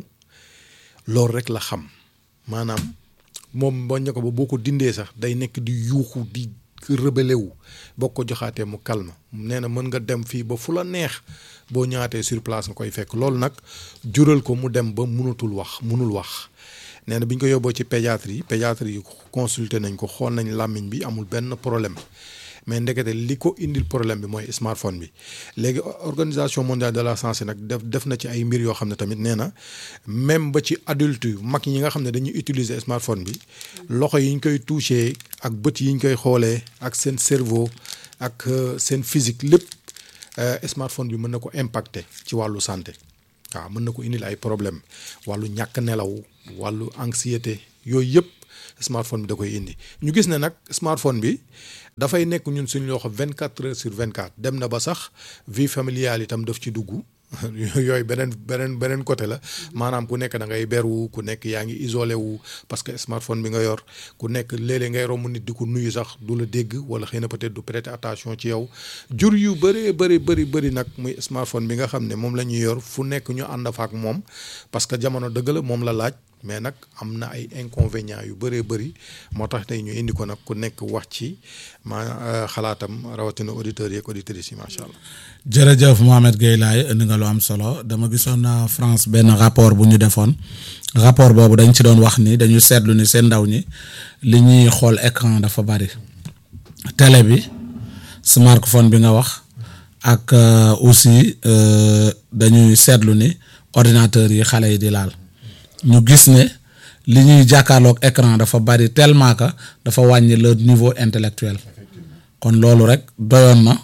loolu rek la xam maanaam moom bañ ne ko ba boo ko dindee sax day nekk di yuuxu di rebelle wu boo ko joxaatee mu calme nee na mën nga dem fii ba fu la neex boo ñëwaatee sur place nga koy fekk loolu nag jural ko mu dem ba mënatul wax mënul wax nee na bi ñu ko yóbboo ci pédiatrie pédiatrie yi consulté nañ ko xool nañ làmmiñ bi amul benn problème mais ndekete li ko indil problème bi mooy smartphone bi léegi organisation mondiale de la santé nag def def na ci ay mbir yoo xam ne tamit nee na même ba ci adulte yu mag ñi nga xam ne dañuy utiliser smartphone bi loxo yi ñu koy toucher ak bët yi ñu koy xoolee ak seen cerveau ak euh, seen physique lépp euh, smartphone bi mën na ko impacter ci wàllu santé waaw mën na ko indil ay problème wàllu ñàkk nelaw wàllu anxiété yooyu yëpp smartphone bi da koy indi ñu gis ne nag smartphone bi dafay nekk ñun suñu loxo vingt quatre heures sur vingt quatre dem na ba sax vie familiale itam daf ci dugg yooyu beneen beneen beneen côté la maanaam ku nekk da ngay beru ku nekk yaa ngi isolé wu parce que smartphone bi nga yor ku nekk léeg-léeg ngay romb nit di ko nuyu sax du la dégg wala xëy na peut-être du prêter attention ci yow jur yu bëree bëri bëri bëri nag muy smartphone bi nga xam ne moom la ñuy yor fu nekk ñu ànd fa ak moom parce que jamono dëgg la moom la laaj mais nag am na ay inconvénients yu bëree bëri moo tax tey ñu indi ko nag ku nekk wax ci ma xalaatam rawatina auditeurs yeeg auditrices yi macha allah. jërëjëf Mohamed Gueye laay indi nga lu am solo dama gisoon na France benn rapport bu ñu defoon rapport boobu dañ ci doon wax ni dañu seetlu ni seen ndaw ñi li ñuy xool écran dafa bari télé bi smartphone bi nga wax ak euh, aussi euh, dañuy seetlu ni ordinateur yi xale yi di laal ñu gis ne li ñuy jàkkaarloog écran dafa bari tellement que dafa wàññi le niveau intellectuel kon loolu rek doyoon na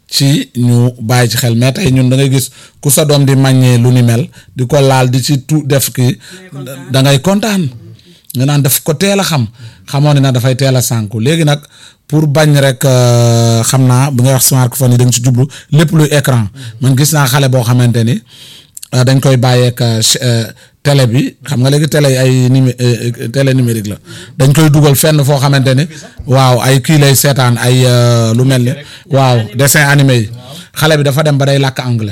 ci ñu bàyyi ci xel mais tey ñun da ngay gis ku sa doom di màññee lu ni mel di ko laal di ci tu def ki da ngay kontaan nga naan daf ko teel a xam xamoon ne nag dafay teel a sànku léegi nag pour bañ rek euh, xam naa bu ngay wax smartphone yi da nga ci jublu lépp luy écran man gis naa xale boo xamante ni euh, dañ koy bàyyeek euh, télé bi xam nga léegi télé yi ay numé télé numérique la dañ koy dugal fenn foo xamante ni waaw ay kii lay seetaan ay lu mel ni waaw dessin animé yi xale bi dafa dem ba day làkk anglais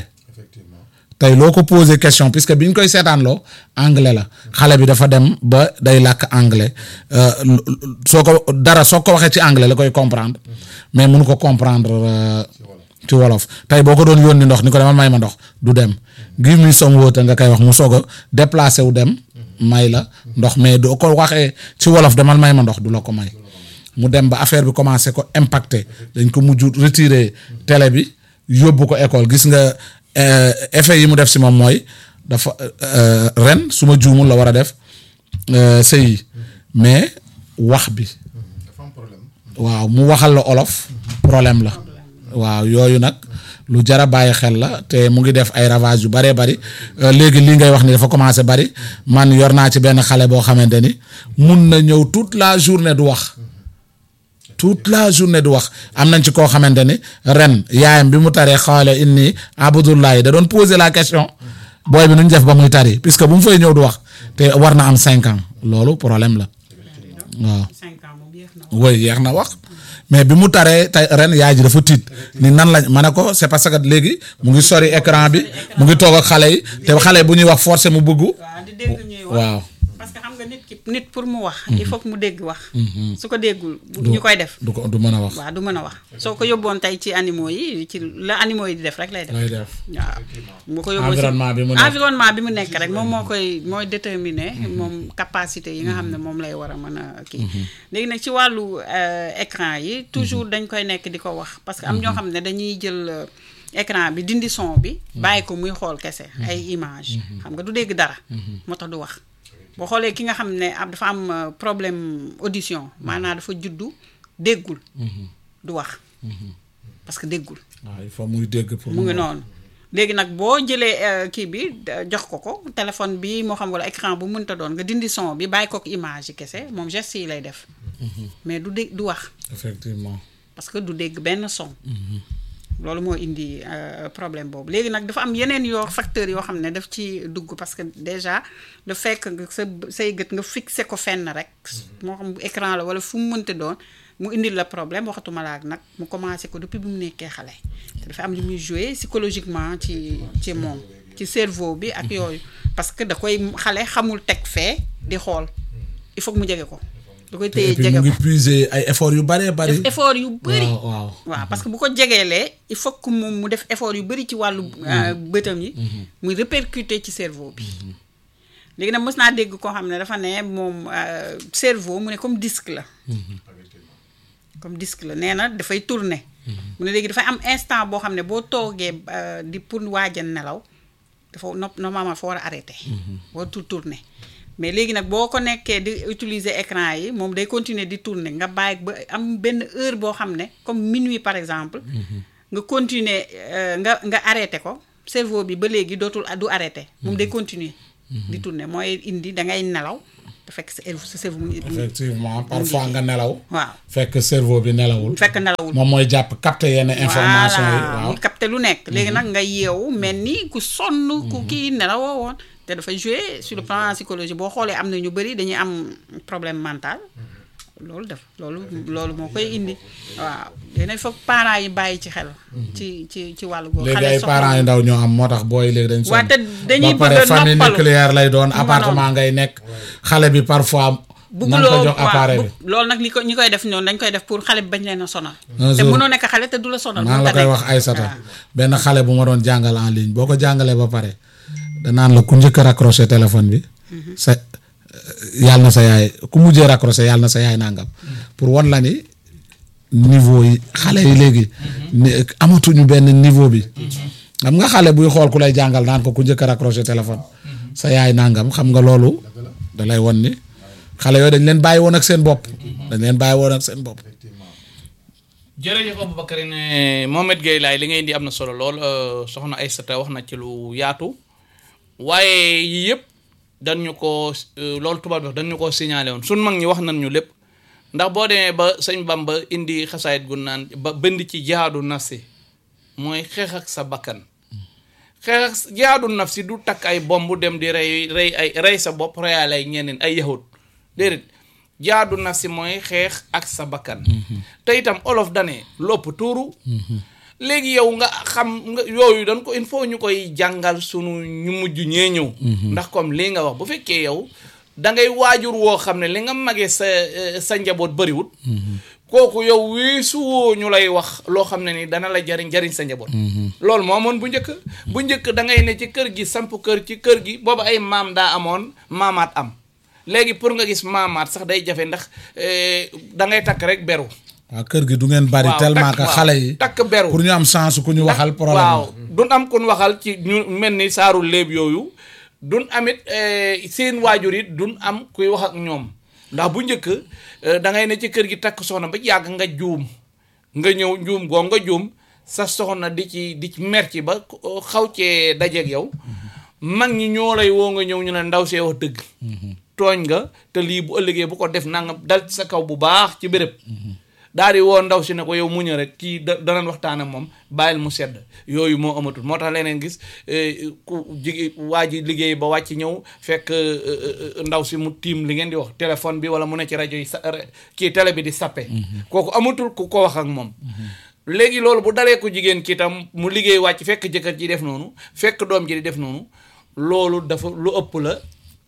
tey loo ko posé question puisque bi ñu koy seetaan loo anglais la xale bi dafa dem ba day làkk anglais soo ko dara soo ko waxee ci anglais la koy comprendre mais mënu ko comprendre ci wolof tey boo ko doon yónni ndox ni ko demal may ma ndox du dem give me some water nga koy wax mu soog a déplacé wu dem may la ndox mais doo ko waxee ci wolof demal may ma ndox du la ko may mu dem ba affaire bi commencé ko impacté dañ ko mujj retirer télé bi yóbbu ko école gis nga effet yi mu def si moom mooy dafa ren su ma juumul la war a def sëy mais wax bi waaw mu waxal la olof problème la waaw yooyu nag lu jar a bàyyi xel la te mu ngi def ay ravage yu bëree bëri léegi lii ngay wax ni dafa commencé bëri man yor naa ci benn xale boo xamante ni mun na ñëw toute la journée du wax toute la journée du wax am nañ ci koo xamante ni ren yaayam bi mu taree xaale inni abdullahi da doon poser la question booy bi nu ñu def ba muy tari puisque bu mu fay ñëw du wax te war na am cinq ans loolu problème la waaw. cinq ans moom yéex na woy yeex na wax mais bi mu taree tey ren yaay ji dafa tiit ni nan lañ ma ne ko c'est parce que léegi mu ngi sori écran bi mu ngi toog ak xale yi te xale bu ñuy wax forcé mu bëggu waaw di dégg ñuy wax waaw parce que xam nga nit ki nit pour mu wax il faut que mu dégg wax su ko déggul bu ñu koy def du ko du mën a wax waaw du mën a wax soo ko yóbboon tey ci animaux yi ci la animaux yi di def rek lay def lay def waaw bu ko yóbboo ci Environnement bi mu nekk. environnement bi mu nekk rek moom moo koy mooy déterminer moom capacité yi nga xam ne moom lay war a mën a kii léegi nag ci wàllu euh, écran yi toujours dañ koy nekk di ko wax parce que am ñoo xam ne dañuy jël euh, écran bi dindi son bi bàyyi ko muy xool kese ay image xam nga du dégg dara moo tax du wax boo xoolee ki nga xam ne ab dafa am euh, problème audition maanaam dafa juddu déggul du wax parce que déggul waaw il faut muy dégg pour mu ngi mën a- noonu léegi nag boo jëlee euh, kii bi da- jox ko ko téléphone bi moo xam wala écran bu mënta doon nga dindi son bi bàyyi ko ak image yi kese moom geste yi lay def mais du dégg du wax effectivement parce que du dégg benn son loolu moo indi euh, problème boobu léegi nag dafa am yeneen yoo facteurs yoo xam ne daf ci dugg parce que déjà le fait que nga sa say gët nga fixé ko fenn rek moo xam bu écran la wala fu mu mënta doon mu indil la problème waxatuma la ak nag mu commencé ko depuis bi mu nekkee xale te dafa am lu muy joué psychologiquement ci ci moom ci cerveau bi ak yooyu parce que da koy xale xamul teg fee di xool il faut que mu jege ko da koy te téye et puis jege mu ko ngi puiser ay effort yu bëree bëri def effort yu bëri waaw waaw waaw parce que bu ko jegeelee il faut que moom mu def effort yu bëri ci wàllu euh, bëtam yi muy répercuter ci cerveau bi léegi nag mës naa dégg koo xam ne dafa ne moom euh, cerveau mu ne comme disque la comme disque la nee na dafay tourner mu ne léegi dafay am instant boo xam ne boo toogee euh, di pour waaja nelaw dafa no normalement dafa war a arrêté wartul tourner mais léegi nag boo ko nekkee di utiliser écran yi moom day continuer di tourner nga bàyyi ba am benn heure boo xam ne comme minuit par exemple nga continuer euh, nga nga arrêté ko cerveau bi ba léegi dootul du arrêté moom day continuer di tourner mooy indi da ngay nelaw te fekk sa sa cerveau mu ngi effectivement parfois nga nelaw waaw fekk cerveau bi nelawul fekk nelawul moom mooy jàpp capter yenn information yi voilà waaw muy capté lu nekk léegi nag nga yeewu mel ni ku sonn ku kii nelawoo woon te dafa jouer sur le plan psychologie boo xoolee am na ñu bëri dañuy am problème mental loolu def loolu loolu moo koy indi waaw léegi nag foog parents yi bàyyi ci xel ci ci ci wàllu boobu léegi ay soxla parents yu ndaw ñoo am moo tax booy léegi dañ Waa, te dañuy ba pare bëgg a famille noppalu. nucléaire lay doon nga appartement ngay nekk xale bi parfois nan ko bugguloo jox appareil bi bu- loolu nag li ko ñi koy def ñoom dañ koy def pour xale bi bañ leen a sonal Un te jour- mënoo nekk xale te du la sonal maa ngi la mënta koy nekk. wax Aïssata waaw. benn xale bu ma doon jàngal en ligne boo ko jàngalee ba pare danaan la ku njëkk a raccroché téléphone bi sa yàlla na sa yaay ku mujjee raccroché yàlla na sa yaay nangam pour wan la ni niveau yi xale yi léegi ni amatuñu benn niveau bi xam nga xale buy xool ku lay jàngal naan ko ku njëkk a raccroché téléphone sa yaay nangam xam nga loolu da lay won ni xale yooyu dañ leen bàyyi woon ak seen bopp dañ leen bàyyi woon ak seen bopp jërëjëf Aboubacar ne Mohamed Gueye laay li ngay indi am na solo lool euh, soxna Aïssata wax na ci lu yaatu waaye yii yëpp dañ ñu ko euh, loolu tubaab bi wax dañ ñu ko signalé woon sun mag ñi wax nañ ñu lépp ndax boo demee ba sëñ Bamba indi xasaayit gu naan ba bënd ci jihaadu nafsi mooy xeex ak sa bakkan xeex ak s- jihaadu nafsi du takk ay bomb dem di rey rey ay rey sa bopp reyaale ay ñeneen ay yahut déedéet jihaadu nafsi mooy xeex ak sa bakkan te itam olof dane lopp tuuru léegi yow nga xam nga yooyu dañ ko il faut ñu koy jàngal sunu ñu mujj ñee ñëw ndax comme lii nga wax bu fekkee yow da ngay waajur woo xam ne li nga magee sa eh, sa njaboot bëriwut kooku yow weesu woo ñu lay wax loo xam ne ni dana la jariñ jariñ sa njaboot loolu moo amoon bu njëkk bu njëkk da ngay ne ci kër gi samp kër ci kër gi booba ay maam daa amoon maamaat am léegi pour nga gis maamaat sax day jafe ndax eh, da ngay takk rek beru waaw kër gi du ngeen bari waaw, tellement takk- que waaw, xale yi takk beru pour ñu am chance ku ñu waxal problème waaw duñ am kun waxal ci ñu mel ni saaru léeb yooyu duñ amit eh, seen waajur it duñ am kuy wax ak ñoom ndax bu njëkk eh, da ngay ne ci kër gi takk soxna ba yàgg nga juum nga ñëw juum goo nga juum sa soxna di ci di ci mer ci ba ko- xaw cee dajeeg yow mag ñi ñoo lay woo nga ñëw ñu ne ndaw see wax dëgg tooñ nga te lii bu ëllëgee bu ko def nangam dal ci sa kaw bu baax ci béréb daal di woo ndaw si ne ko yow muña rek kii da danañ waxtaan ak moom bàyyil mu sedd yooyu moo amatul moo tax leneen gis eh, ku jigi waa ji liggéey ba wàcc ñëw fekk eh, eh, ndaw si mu tiim li ngeen di wax téléphone bi wala mu ne ci rajo yi sa re- kii télé bi di sappe kooku amatul ku ko wax ak moom léegi loolu bu dalee ko jigéen ki itam mu liggéey wàcc fekk jëkkër ji def noonu fekk doom ji di def noonu loolu dafa lu ëpp la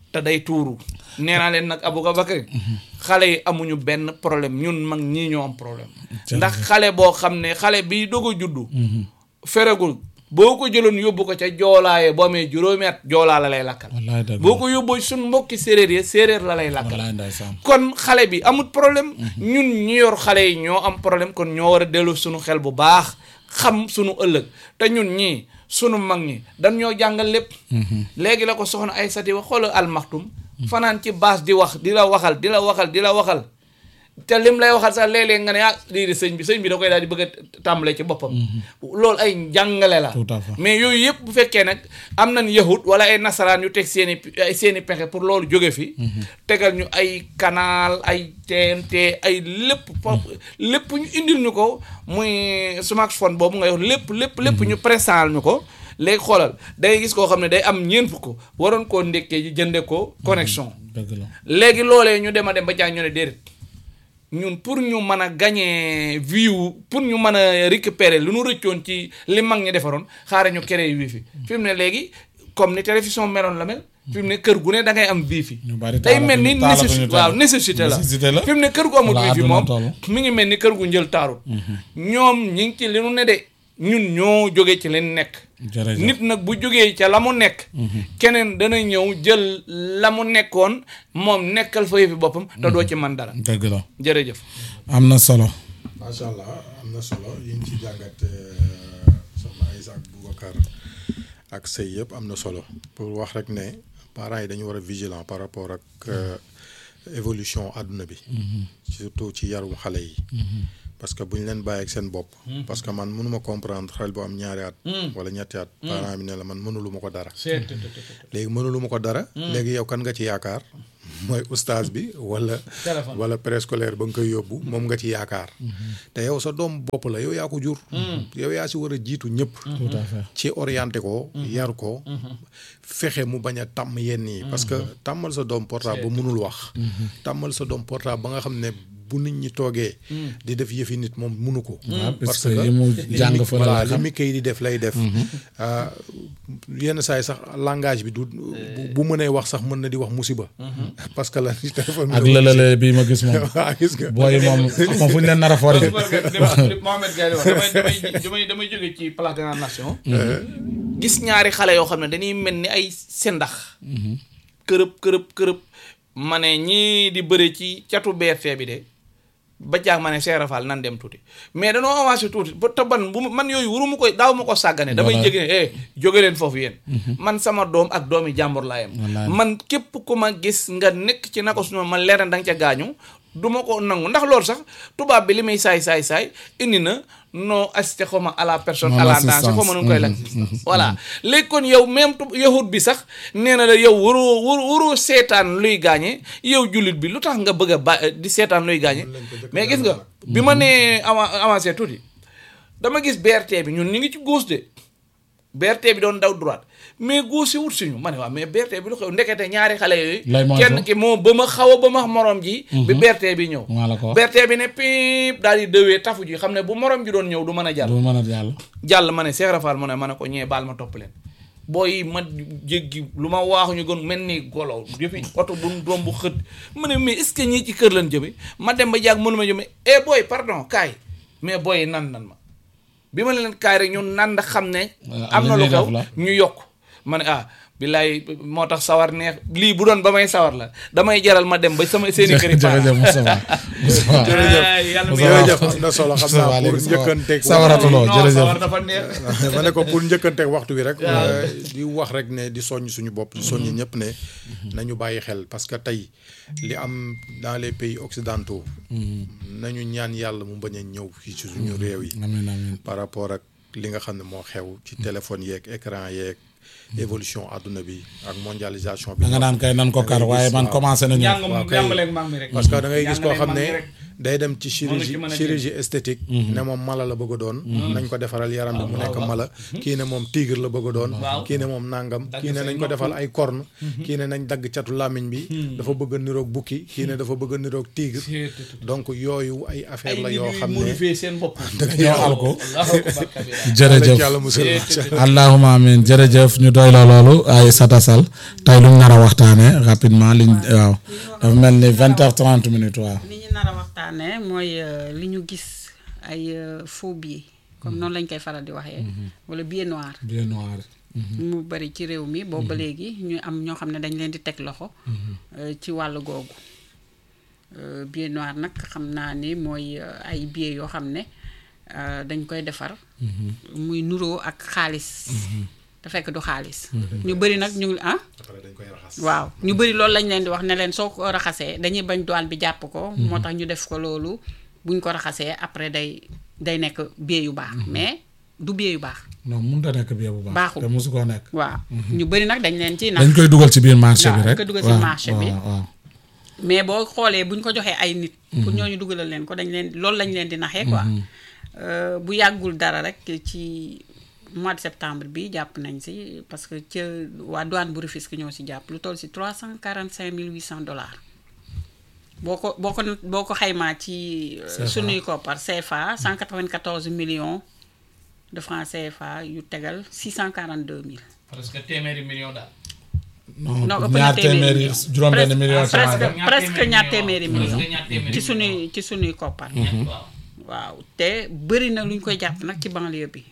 te day tuuru nee naa leen nag Aboubacar xale yi amuñu benn problème ñun mag ñii ñoo am problème ndax xale boo xam ne xale bi doog a juddu feregul boo ko jëloon yóbbu ko ca joolaaye boo amee juróomi at joolaa la lay lakkal wallaay dëgg boo ko yóbbu suñ mbokki séeréer yi séeréer la lay lakkal wallaay ndeysaan kon xale bi amut problème ñun ñi yor xale yi ñoo am problème kon ñoo war a dellu suñu xel bu baax xam suñu ëllëg te ñun ñii sunu mag ñi dañ ñoo jàngal lépp léegi la ko soxna ay sati wax xoola almaxtum fanaan ci baas di wax di la waxal di la waxal di la waxal te lim lay waxal sax léeg-léeg nga ne ah lii di sëñ bi sëñ bi da koy daal di bëgg a tàmbale ci boppam loolu ay njàngale la Tout à fait. mais yooyu yëpp bu fekkee nag am nañ yahut wala ay nasaraan yu teg seen i ay seen i pexe pour loolu jóge fi tegal ñu ay canal ay TNT ay lépp fo lépp ñu indil ñu ko muy smartphone boobu nga wax lépp lépp lépp ñu présent ñu ko léegi xoolal day gis koo xam ne day am ñeent fukk waroon koo ndékkee ji jënde ko connexion dëgg la léegi loolee ñu dem a dem ba jaay ñu ne déedéet ñun pour ñu mën a gagner view pour ñu mën a récupérer lu nu rëccoon ci li mag ñi defaroon xaaral ñu créer wifi fi mu ne léegi comme ni télévision meloon la mel fi mu ne kër gu ne da ngay am wifi ñu bari day mel ni taalatuñu nécessité télé. waaw nécessité la Nécessité la. fi mu ne kër gu amul Wala wifi àdduna moom toll. mi ngi mel ni kër gu njël taarut ñoom ñi ngi ci li nu ne de ñun ñoo jóge ci leen nekk jërëjëf nit nag bu jógee ca la mu nekk keneen dana ñëw jël la mu nekkoon moom nekkal fa yëfi boppam te doo ci man dara dëgg la jërëjëf am na solo macha allah am na solo yi ñu ci jàngat soxna Aïssa ak Boubacar ak sëy yëpp am na solo pour wax rek ne parents yi dañu war a vigilant par rapport ak euh, évolution àdduna bi surtout ci yarum xale yi parce que bu ñu leen bàyyi ak seen bopp parce que man mënuma comprendre xale bu am ñaari at wala ñetti at parent bi ne la man mënulu ma ko dara léegi mënulu ma ko dara léegi yow kan nga ci yaakaar mooy ustaas bi wala Téléphone. wala préscolaire ba nga koy yóbbu moom nga ci yaakaar te yow sa doom bopp la yow yaa ko jur yow yaa si war a jiitu ñëpp tout à fait ci orienté ko yar ko fexe mu bañ a tàmm yenn yi parce que tàmmal sa doom portable ba mënul wax tàmmal sa doom portable ba nga xam ne bu nit ñi toogee di def yëfi nit moom mënu ko parce que yi mu jàng mi- fa voilà la li xam mi kay di def lay def Ah, yenn saa yi sax langage bi du bu bu mënee wax sax mën na di wax musiba parce que la ci téléphone bi ak la- lëlale bii ma gis moom waa gis nga booy moom xam fu ñu leen nar a for ji Mohamed Gaye wax damay damay damay damay jóge ci place de la nation gis ñaari xale yoo xam ne dañuy mel ni ay sendax kërëb kërëb kërëb ma ne ñii di bëre ci catu BRT bi de ba jaag ma ne Cheikh Rafal nan dem tuuti mais danoo avancé tuuti ba te ban bu ma- man yooyu wuru ma koy daaw ma ko sàggane damay Voilà. jege ne eh jóge leen foofu yéen man sama doom ak doomi jàmbur laa yem Wallaay. man képp ku ma gis nga nekk ci nako suñu man leer na da nga ca gaañu du ma ko nangu ndax loolu sax tubaab bi li muy saay saay saay indi na non assisté xaw ma à la personne Non à la assistance. danse xaw ma nu koy la Mhm, voilà léegi kon yow même tu yahut bi sax nee na la yow waroo waroo waroo seetaan luy gaañe yow jullit bi lu tax nga bëgg a ba di seetaan luy gaañe mais gis nga bi ma nee avan avancé tuuti dama gis BRT bi ñun ñu ngi ci gauche de BRT bi doon daw droite mais gauche yi wut suñu ma ne waaw mais BRT bi lu xew ndekete ñaari xale yooyu Lay moytu. kenn ki moo ba ma xaw a ba ma morom ji bi BRT bi ñëw maa la ko wax BRT bi ne piip daal di dëwee tafu ji xam ne bu morom ji doon ñëw du mën a jàll du mën a jàll jàll ma ne Cheikh Rafal mu ne ma ne ko ñee baal ma topp leen booy ma jéggi lu ma waaxu ñu gën mel ni golo yëfi oto bu doom bu xët ma ne mais est-ce que ñii ci kër lañ jëme ma dem ba jàgg mënu ma jëme eh booy pardon kaay mais booy nan nan ma bi ma leen kaay rek ñu nan da xam ne am na li lu ñuy def xew la. ñu yokk ma ne ah billaay moo tax sawar neex lii bu doon ba may sawar la damay jaral ma dem ba sama seeni kër yi jërëjëf Moustapha Moustapha jërëjëf yàlla Moustapha jërëjëf am na solo xam naa Moustapha pour léegi njëkkanteeg sawaratuloo non jërëjëf sawar dafa neex ma ne ko pour njëkkanteeg waxtu bi rek euh, di wax rek ne di soññ suñu bopp di soññ ñëpp ne nañu bàyyi xel parce que tey li am dans les pays occidentaux nañu ñaan yàlla mu bañ a ñëw fii ci suñu réew yi amiin amiin par rapport ak li nga xam ne moo xew ci téléphone yeeg écran yeeg évolution àdduna bi ak mondialisation bi da nga naan kay nan ko kar waaye man commencé nañu njàng waaw kay. jàngaleeg mag mi rek parce que da ngay gis koo xam Jàngaleeg mag mi ne rek. day dem ci Moom la ci chirurgie mën a chirurgie esthétique ne moom mala la bëgg a doon nañ ko defaral yaram bi mu nekk mala kii ne moom tigre la bëgg a doon Waaw. kii ne moom nangam Dagg kii ne say nañ ko nopp. defal ay corne kii ne nañ dagg catu làmmiñ bi dafa bëgg a niroog bukki kii ne dafa bëgg a niroog tigre donc yooyu ay affaire ay la nit yoo yuy xam ne modifier seen bopp ñoo al ko Allahu akbar kabira. jërëjëf yàlla musal Jërëjëf. allahuma amin jërëjëf ñu doy la loolu ay satasal tey luñ nar a waxtaanee rapidement liñ waaw dafa mel ni vingt heures trente minutes waaw. li ñu nar a waxtaanee mooy euh, li ñu gis ay euh, faux billets comme noonu lañ koy faral di waxee. wala billet noir. bien noir. mu bari ci réew mi boobu ba léegi ñu am ñoo xam ne dañ leen di teg loxo. euh, ci wàllu googu. Euh, billet noir nag xam naa ni mooy euh, ay billets yoo xam ne euh, dañ koy defar. muy nuroo ak xaalis. te fekk du xaalis. ñu bari nag ñu ngi ah. après dañ koy raxas. waaw ñu bëri loolu lañ leen di wax ne leen soo ko raxasee dañuy bañ douane bi jàpp ko. moo tax ñu def ko loolu buñ ko raxasee après day day nekk billet yu baax. mais du billet yu baax. non mënut a nekk bien bu baax. Baaxul. te mosu koo nekk. waaw ñu bëri nag dañ leen ci nax dañ koy dugal ci biir marché waaw, bi dañ rek. koy dugal ci waaw, marché bi. waaw, waaw. mais boo xoolee buñ ko joxee ay nit. pour ñooñu dugalal leen ko dañ leen loolu lañ leen di naxee quoi. Euh, bu yàggul dara rek ci mois de septembre bi jàpp nañ si parce que ca waa douane bu Rufisque ñoo si jàpp lu toll si trois cent quarante cinq mille huit cent dollars. boo ko boo ko boo ko xaymaa ci euh, CFA. sunuy koppar CFA 194 millions de francs CFA yu tegal 642 mille. parce que téeméeri million daal. non non ëpp na ñaar téeméeri téeméeri million. juróom-benn million ci presque wàll. presque ñaar téeméeri million presque ñaar téeméeri ci million. sunuy ci sunuy koppar. waaw. waaw te bëri na lu ñu koy jàpp nag ci banlieue bi.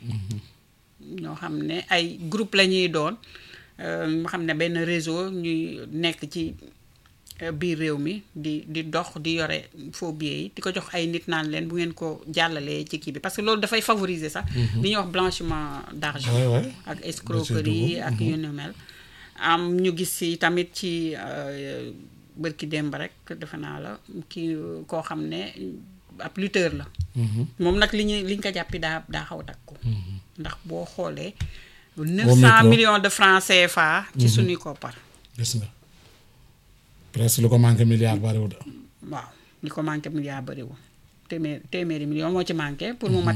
ñoo xam ne ay groupe la ñuy doon euh, nga xam ne benn réseau ñuy nekk ci euh, biir réew mi di di dox di yore faux billets yi di ko jox ay nit naan leen bu ngeen ko jàllalee ci kii bi parce que loolu dafay favoriser sax. li ñuy wax blanchiment d'argent. Ouais, ouais. ak escroquerie ak yu ni mel. am ñu gis si tamit ci euh, bërki démb rek defe naa la kii koo xam ne ab lutteur la. moom nag li ñu li ñu ko jàppi daa daa xaw a takku. ndax boo xoolee. 900 micro. millions de francs CFA. ci suñuy koppar. gis nga presque lu ko manqué milliard bariwul. waaw li ko manqué milliard bëriwul téeméer téeméeri million moo ci manqué pour mu mat